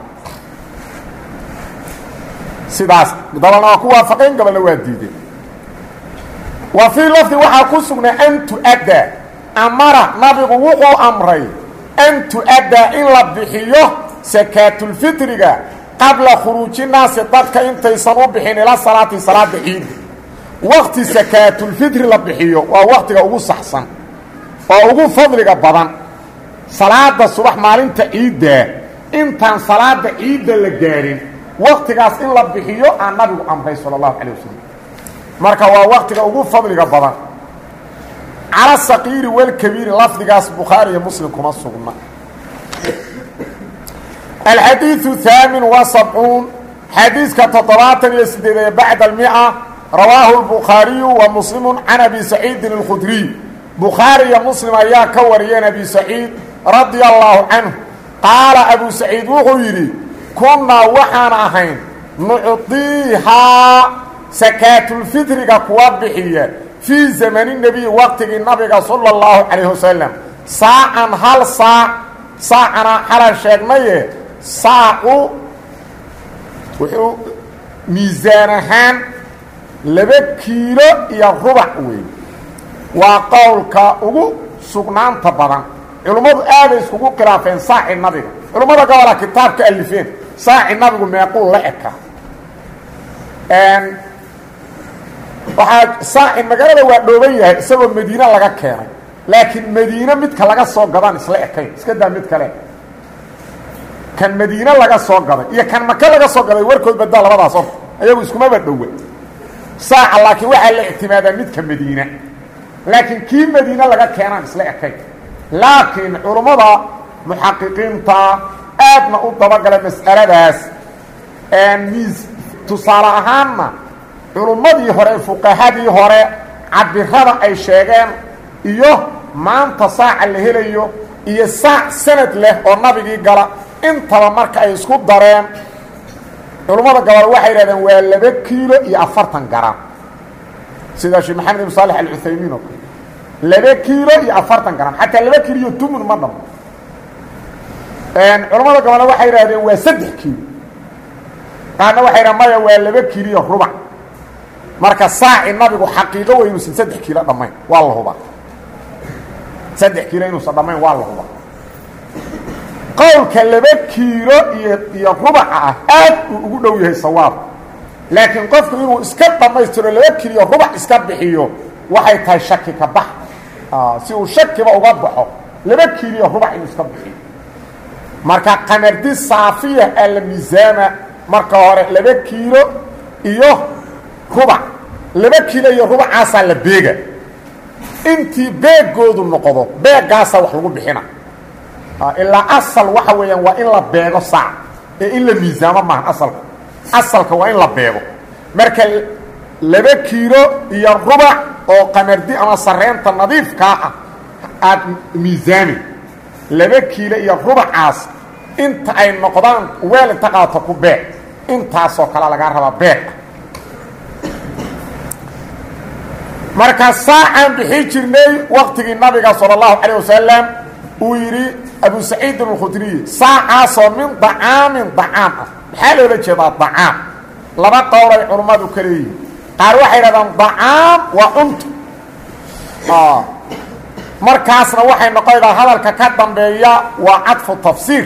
Speaker 1: sidaas gabalna waa ku waafaqeen gabalna waa diideen wa fii lafdi waxaa ku sugnay an tu-addaa amara nabigu wuxuu amray an tu-addaa in la bixiyo sakaatulfitriga qabla khuruuji naasi dadka intaysan u bixin ila salaati salaada ciidda waqti sakaatulfitri la bixiyo waa waqtiga ugu saxsan oo ugu fadliga badan salaada subax maalinta ciiddaa intaan salaada ciidda la gaarin waqtigaas in la bixiyo aan nabigu amray sala allahu calay wasalam marka waa waqtiga ugu fadliga badan cala saqiiri walkabiiri lafdigaas bukhaari iyo muslim kuma sugna alxadiiu haamin wa sabcuun xadiiska toddobaatan iyo sideedee bacda almia rawaahu lbukhaariyu wa muslimu can abi saciidin alkhudriy bukhaari iyo muslim ayaa ka wariyeen abi saciid radia allaahu canhu qaala abu saciid wuxuu yidhi kunnaa waxaan ahayn nucdiihaa sakaatulfitriga kuwa bixiya fii zamani nebiy waqtigii nabiga sala اllahu calayh wasalam saacan hal saac saacana xalan sheegnaye saacu wuxuu miisaan ahaan laba kiilo iyo rubac weey waa qowlka ugu sugnaanta badan culummadu aaday iskugu khilaafeen saaci nabiga culummada gobola kitaab ka alifeen saaci nabigu meequu la eka waxaa saaci magaalada waa dhooban yahay isagoo madiine laga keenay laakiin madiine midka laga soo gadaan isla ekayn iska daa mid kale kan madiine laga soo gaday iyo kan maka laga soo gaday warkood badaa labadaas horta ayagu iskumaba dhowa saaca laakiin waxaa la ictimaadaa midka madiine laakiin kii madiine laga keenaan isla ekayn laakiin culummada muxaqiqiinta aadna u dabagala mas'aladaas miis tusaale ahaanna culummadii hore fuqahadii hore cabirada ay sheegeen iyo maanta saaca la helayo iyo saac sanad leh oo nabigii gala intaba marka ay isku dareen culummada gobol waxay yidhahdeen waa laba kiilo iyo afartan garam sida sheekh maxamed ibn saalex alcuthaymiin oo kale laba kiilo iyo afartan garam xataa laba kiilo iyo tumun ma dhamo culammada gobolna waxay yidhahdeen waa saddex kiilo qaarna waxay yidhahen maya waa laba kiilo iyo rubac marka saaci nabigu xaqiiqo wey inuusan saddex kiilo dhammayn waa la hubaa saddex kiilo inuusan dhammayn waa la hubaa qowlka laba kiilo iyo iyo rubaca ah aad uu ugu dhow yahay sawaab laakiin qofku inuu iska dhammaystiro laba kiilo iyo rubac iska bixiyo waxay tahay shaki ka bax si uu shakiba uga baxo laba kiilo iyo rubac inuu iska bixiyo marka qamardi saafiya aa la miisaama marka hore laba kiilo iyo rubac laba kiilo iyo rubacaasaa la beega intii beegoodu noqdo beegaasaa wax lagu bixina ilaa asal waxa weeyaan waa in la beego saac ee in la miisaamo maahan asalka asalka waa in la beego marka laba kiilo iyo rubac oo qamardi ama sareenta nadiifkaa ah aada miisaami laba kiilo iyo rubacaas inta ay noqdaan weel inta qaato ku beeg intaasoo kale lagaa rabaa beeg marka saacaan bixi jirnay waqtigii nabiga salى اllahu calيه wasalam uu yidhi abu saciidin اlkhudriy saacaasoo min dacaamin dacaam ah maxaa loola jeedaa dacaam laba qowl ay culummadu ka leeyihin qaar waxay dhahdaan dacaam waa cunto markaasna waxay noqonaydaa hadalka ka dambeeya waa cadfu tafsiir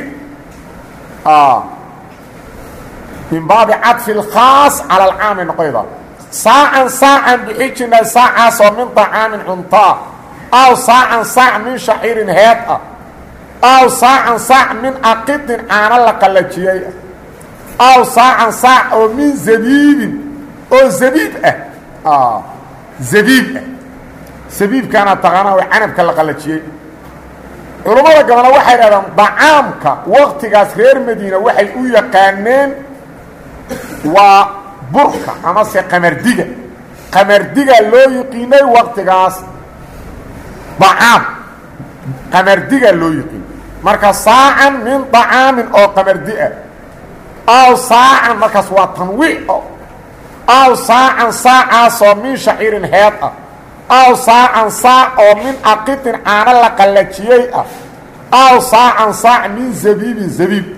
Speaker 1: min baabi cadfi اlkhaas calى alcaamay noqonaydaa saacan saacan bixi jirnay saacaasoo min dacaamin cuntaa aw saacan saac min shaciirin heed ah aw saacan saac min aqidin caano la qallajiyey ah aw saacan saac oo min zabiibin oo zabiib ah zabiib ah zabiibkaana taqaanaa oo canabka la qallajiyey culummada gabana waxay dhahdaan dacaamka waktigaas reer madiina waxay u yaqaaneen waa burka amase qamardiga qamardiga loo yiqiinay waktigaas dacaam qamardiga loo yiqiin marka saacan min dacaamin oo qamardi ah aw saacan markaas waa tanwiic aw saacan saacaasoo min shaciirin heed ah aw saacan saac oo min aqidin caano la qallajiyey ah aw saacan saac min zabiibin zabiib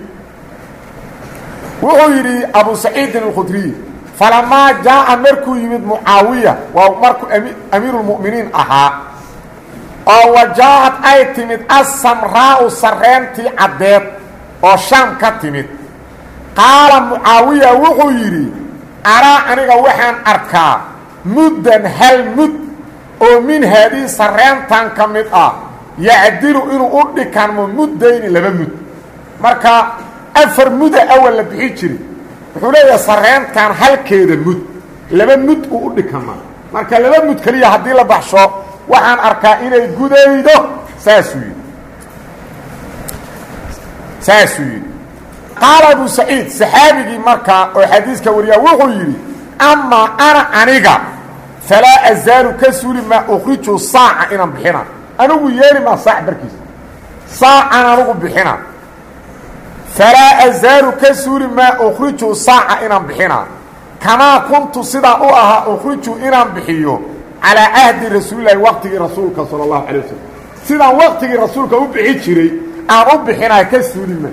Speaker 1: wuxuu yidhi abu saciidin alkhudriy falamaa jaa'a markuu yimid mucaawiya waa markuu amiiruulmu'miniin ahaa oo wa jaa-ad ay timid assamraa'u sarreentii caddeed oo shaam ka timid qaala mucaawiya wuxuu yidhi araa aniga waxaan arkaa muddan hal mud oo min haadii sarreentan ka mid ah yacdilu inuu u dhikanmo muddayni laba mud marka afar muda awal la bixi jiri wuxuu leeyahay sarreentan halkeeda mud laba mud uu u dhikamaa marka laba mud keliya haddii la baxsho waxaan arkaa inay gudaydo saasuu yidhi saasuu yidhi qaala abu saciid saxaabigii markaa oo xadiiska wariyaa wuxuu yidhi amaa ana aniga falaa azaalu ka suuli maa ukhriju saaca inaan bixina anigu yeeli maa saac barkiisa saacan anigu bixina falaa azaalu ka suuli maa ukhriju saaca inaan bixina kamaa kuntu sidaan u ahaa ukhriju inaan bixiyo calaa cahdi rasuulilahi waqtigii rasuulka sala allahu calay wasalam sidaan waqtigii rasuulka u bixi jiray aan u bixinaa ka suuli maa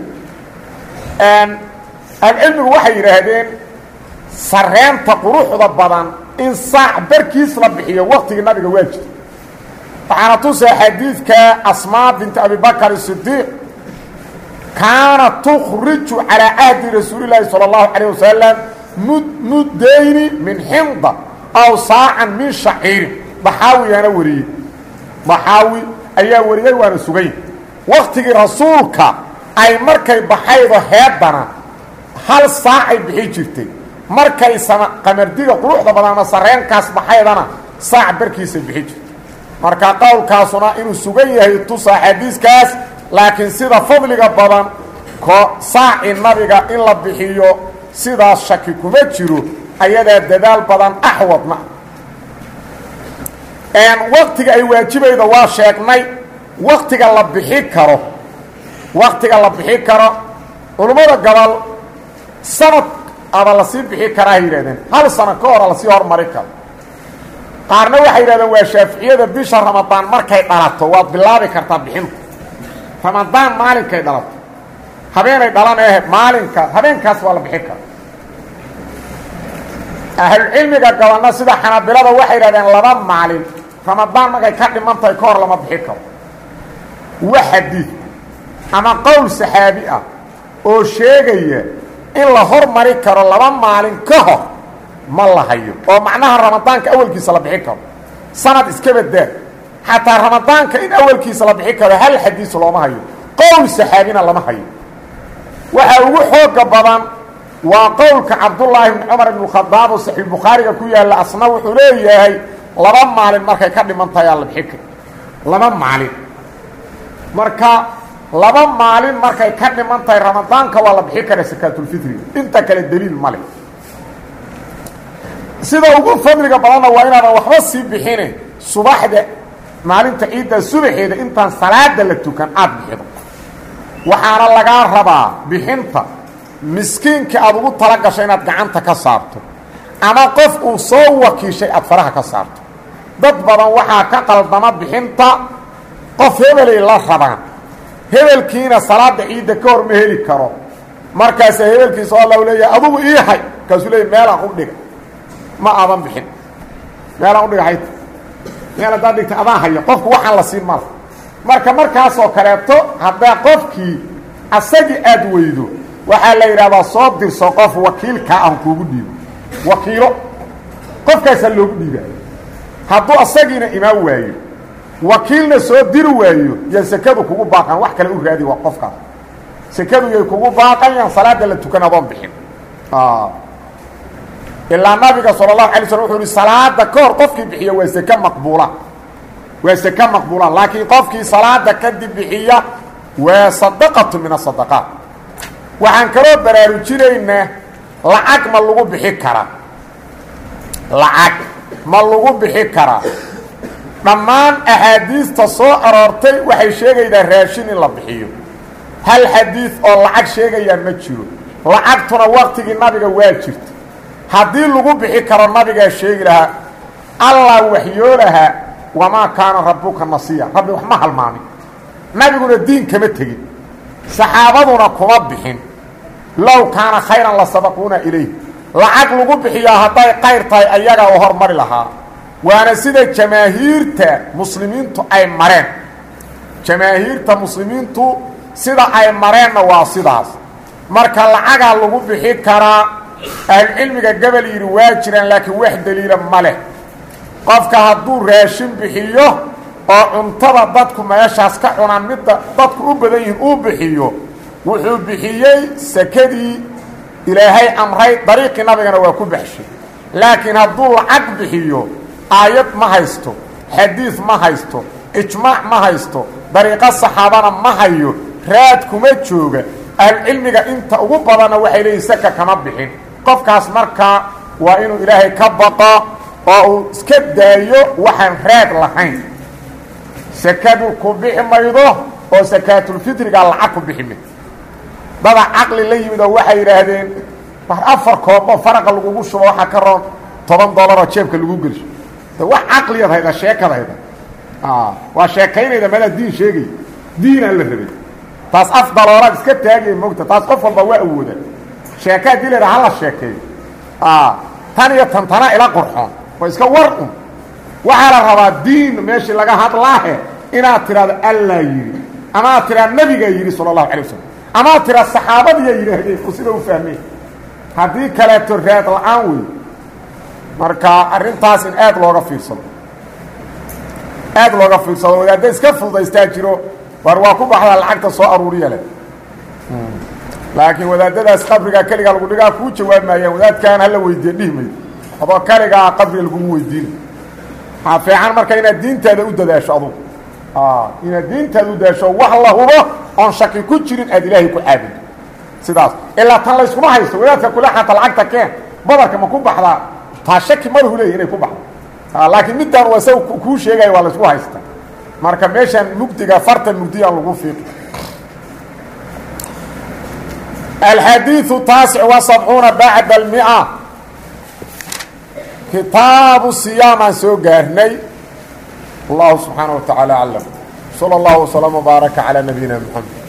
Speaker 1: ahlucilmigu waxay yidhaahdeen sarreenta quruxda badan in saac barkiis la bixiyo waqtigii nabiga waa jirta waxaana tusa xadiidka asmaa binti abibakar sidiiq kaana tukhriju calaa cahdi rasuulilaahi salى اllahu calayه wasalam mud muddayni min xinda aw saacan min shaciirin daxaawiyaana wariyey daxaawi ayaa wariyey waana sugay waktigii rasuulka ay markay baxaydo heedana hal saacay bixi jirtay markay sama qamardiga quruxda badan ama sarreenkaas baxaydana saac barkiisay bixi jirtay marka qowlkaasuna inuu sugan yahay tusa xadiiskaas laakiin sida fadliga badan ko saaci nabiga in la bixiyo sidaas shaki kuma jiro ayadaa dadaal badan axwadna waktiga ay waajibayda waa sheegnay waktiga la bixi karo waktiga la bixi karo culummada gobol sanad aba lasii bixi karaa yidhahdeen hal sano ka hora lasii hormari karo qaarna waxay yidhahdeen waa shaaficiyada bisha ramadaan markay dhalato waad bilaabi kartaa bixinta ramadaan maalinkay dhalato habeenay dhalan ehe maalinkaas habeenkaas waa la bixi kara ahlucilmiga gobolna sida xanaabilada waxay yidhahdeen laba maalin ramadaan markay ka dhiman tahay ka hor lama bixi karo wa xadiid ama qowl saxaabi ah oo sheegaya in la hormari karo laba maalin ka hor ma la hayo oo macnaha ramadaanka awalkiisa la bixi karo sanad iska badaa xataa ramadaanka in awalkiisa la bixi karo hal xadiis looma hayo qowl saxaabina lama hayo waxaa ugu xooga badan waa qowlka cabdullaahi bni cumar ibn khadaab oo saxiixbukhaariga ku yaalla asna wuxuu leeyahay laba maalin markay ka dhiman tahay aa la bixi karo laba maalin marka laba maalin markay ka dhiman tahay ramadaanka waa la bixi kara sakaatulfitriga inta kale deliil ma leh sida ugu fadliga badanna waa inaadan waxba sii bixine subaxda maalinta ciidda subaxeeda intaan salaada la tukan aada bixido waxaana lagaa rabaa bixinta miskiinka aada ugu tala gasho inaad gacanta ka saarto ama qof uu soo wakiishay aada faraha ka saarto dad badan waxaa ka qaldama bixinta qof hebelay la rabaan hebelkiina salaada ciidda ka hor ma heli karo markaasa hebelkiisa alla leeyahay adugu ii hay markaasuu leeya meelaan u dhiga ma aadan bixin meelaan udhiga hayt meel haddaad dhigta adaan hayo qofku waxaan la siin mala marka markaasoo kaleeto haddaa qofkii asagii aad weydo waxaa la yidhahdaa soo dirso qof wakiilkaa aan kuugu dhiibo wakiilo qofkaasaa loogu dhiibaa hadduu asagiina imaan waayo wakiilna soo diri waayo yaa sekadu kugu baaqan wax kale u raadi waa qofkaas sekadu yay kugu baaqayaan salaada la tukan adoon bixin ilaa nabiga sala allahu alay slm wuxuu ihi salaada ka hor qofkii bixiya waa seke maqbuula waa seke maqbuula laakiin qofkii salaada kadib bixiya waa sadaqatu min asadaqaat waxaan kaloo baraarujinaynaa lacag ma lagu bixi karaa lacag ma lagu bixi karaa dhammaan axaadiista soo aroortay waxay sheegaydaa raashin in la bixiyo hal xadiid oo lacag sheegayaa ma jiro lacagtuna waktigii nabiga waa jirta haddii lagu bixi karo nabigaa sheegi lahaa allah waxyoolahaa wamaa kaana rabbuka nasiya rabbi wax ma halmaamin nabiguna diin kama tegin saxaabaduna kuma bixin low kaana khayran la sabaquuna ilayh lacag lagu bixiyaa hadday qayr tahay ayaga oo hormari lahaa waana sida jamaahiirta muslimiintu ay mareen jamaahiirta muslimiintu sida ay mareenna waa sidaas marka lacagaa lagu bixi karaa ahlucilmiga gabal yidhi waa jiraan laakiin wax daliila ma leh qofka hadduu raashin bixiyo oo cuntada dadku meeshaas ka cunaan midda dadku u badan yihiin uu bixiyo wuxuu bixiyey sekadii ilaahay amray dariiqii nabigana waa ku baxshay laakiin hadduu lacag bixiyo aayad ma haysto xadiid ma haysto ijmaac ma haysto dariiqo saxaabana ma hayo raad kuma jooga ahlucilmiga inta ugu badanna waxay leeyihin saka kama bixin qofkaas markaa waa inuu ilaahay ka baqo oo uu iska daayo waxaan raad lahayn sakadu ku bixi maydo oo sakaatulfitriga lacag ku bixi maydo dada caqli la yimid oo waxay yidhaahdeen afar kooboo faraqa lagugu shubo waxaa ka roon toban dollaroo jeebka lagu gelsho de wax caqliyaad hayda sheekad hayda waa sheekaynayda madaa diin sheegaya diinaa la rabay taas af dalooraad iska taagaya mogta taas qof walba waa awooda sheeka haddii la yidhaha hala sheekeeyo tan iyo tan tana ila qurxoon waa iska war un waxaa la rabaa diin meeshii laga hadlaahe inaad tidhahdo allaa yidhi amaad tidhahdo nabigaa yidhi sala allahu alay wasalam amaad tidhahdo saxaabadiyaa yidhaahdeen oo sida u fahmeen haddii kaleeto raad la-aan wey marka arrintaas in aad looga fiirsado aad looga fiirsado wadaadda iska fududaystaa jiro war waa ku baxdaa lacagta soo aruuriya leh laakiin wadaadadaas qabrigaa keligaa lagu dhigaa kuu jawaabmaayaan wadaadkaan hala weydiiye dhihi mayd adoo kaligaa qabriga lagugu weydiina waxaa fiican marka inaad diintaada u dadaasho adugu inaad diintaada u dadaasho wax la hubo oon shaki ku jirin aad ilaahay ku caabudo sidaas ilaa tan layskuma haysto wadaadka kule xata lacagta keen badarka ma ku baxdaa taa shaki malahu leeya inay ku baxdo laakiin midtaan waa isaga kuu sheegaya waa laysku haysta marka meeshaan mugdiga fartan mugdiyaan lagu fiiqi alxadiiثu taasic wa sabcuuna bacda almia kitaabu siyaamaan soo gaarnay allahu subxaanaه wa taعaalى aclam salى اllahu وslm وbaaraka calى nabiyina mxamed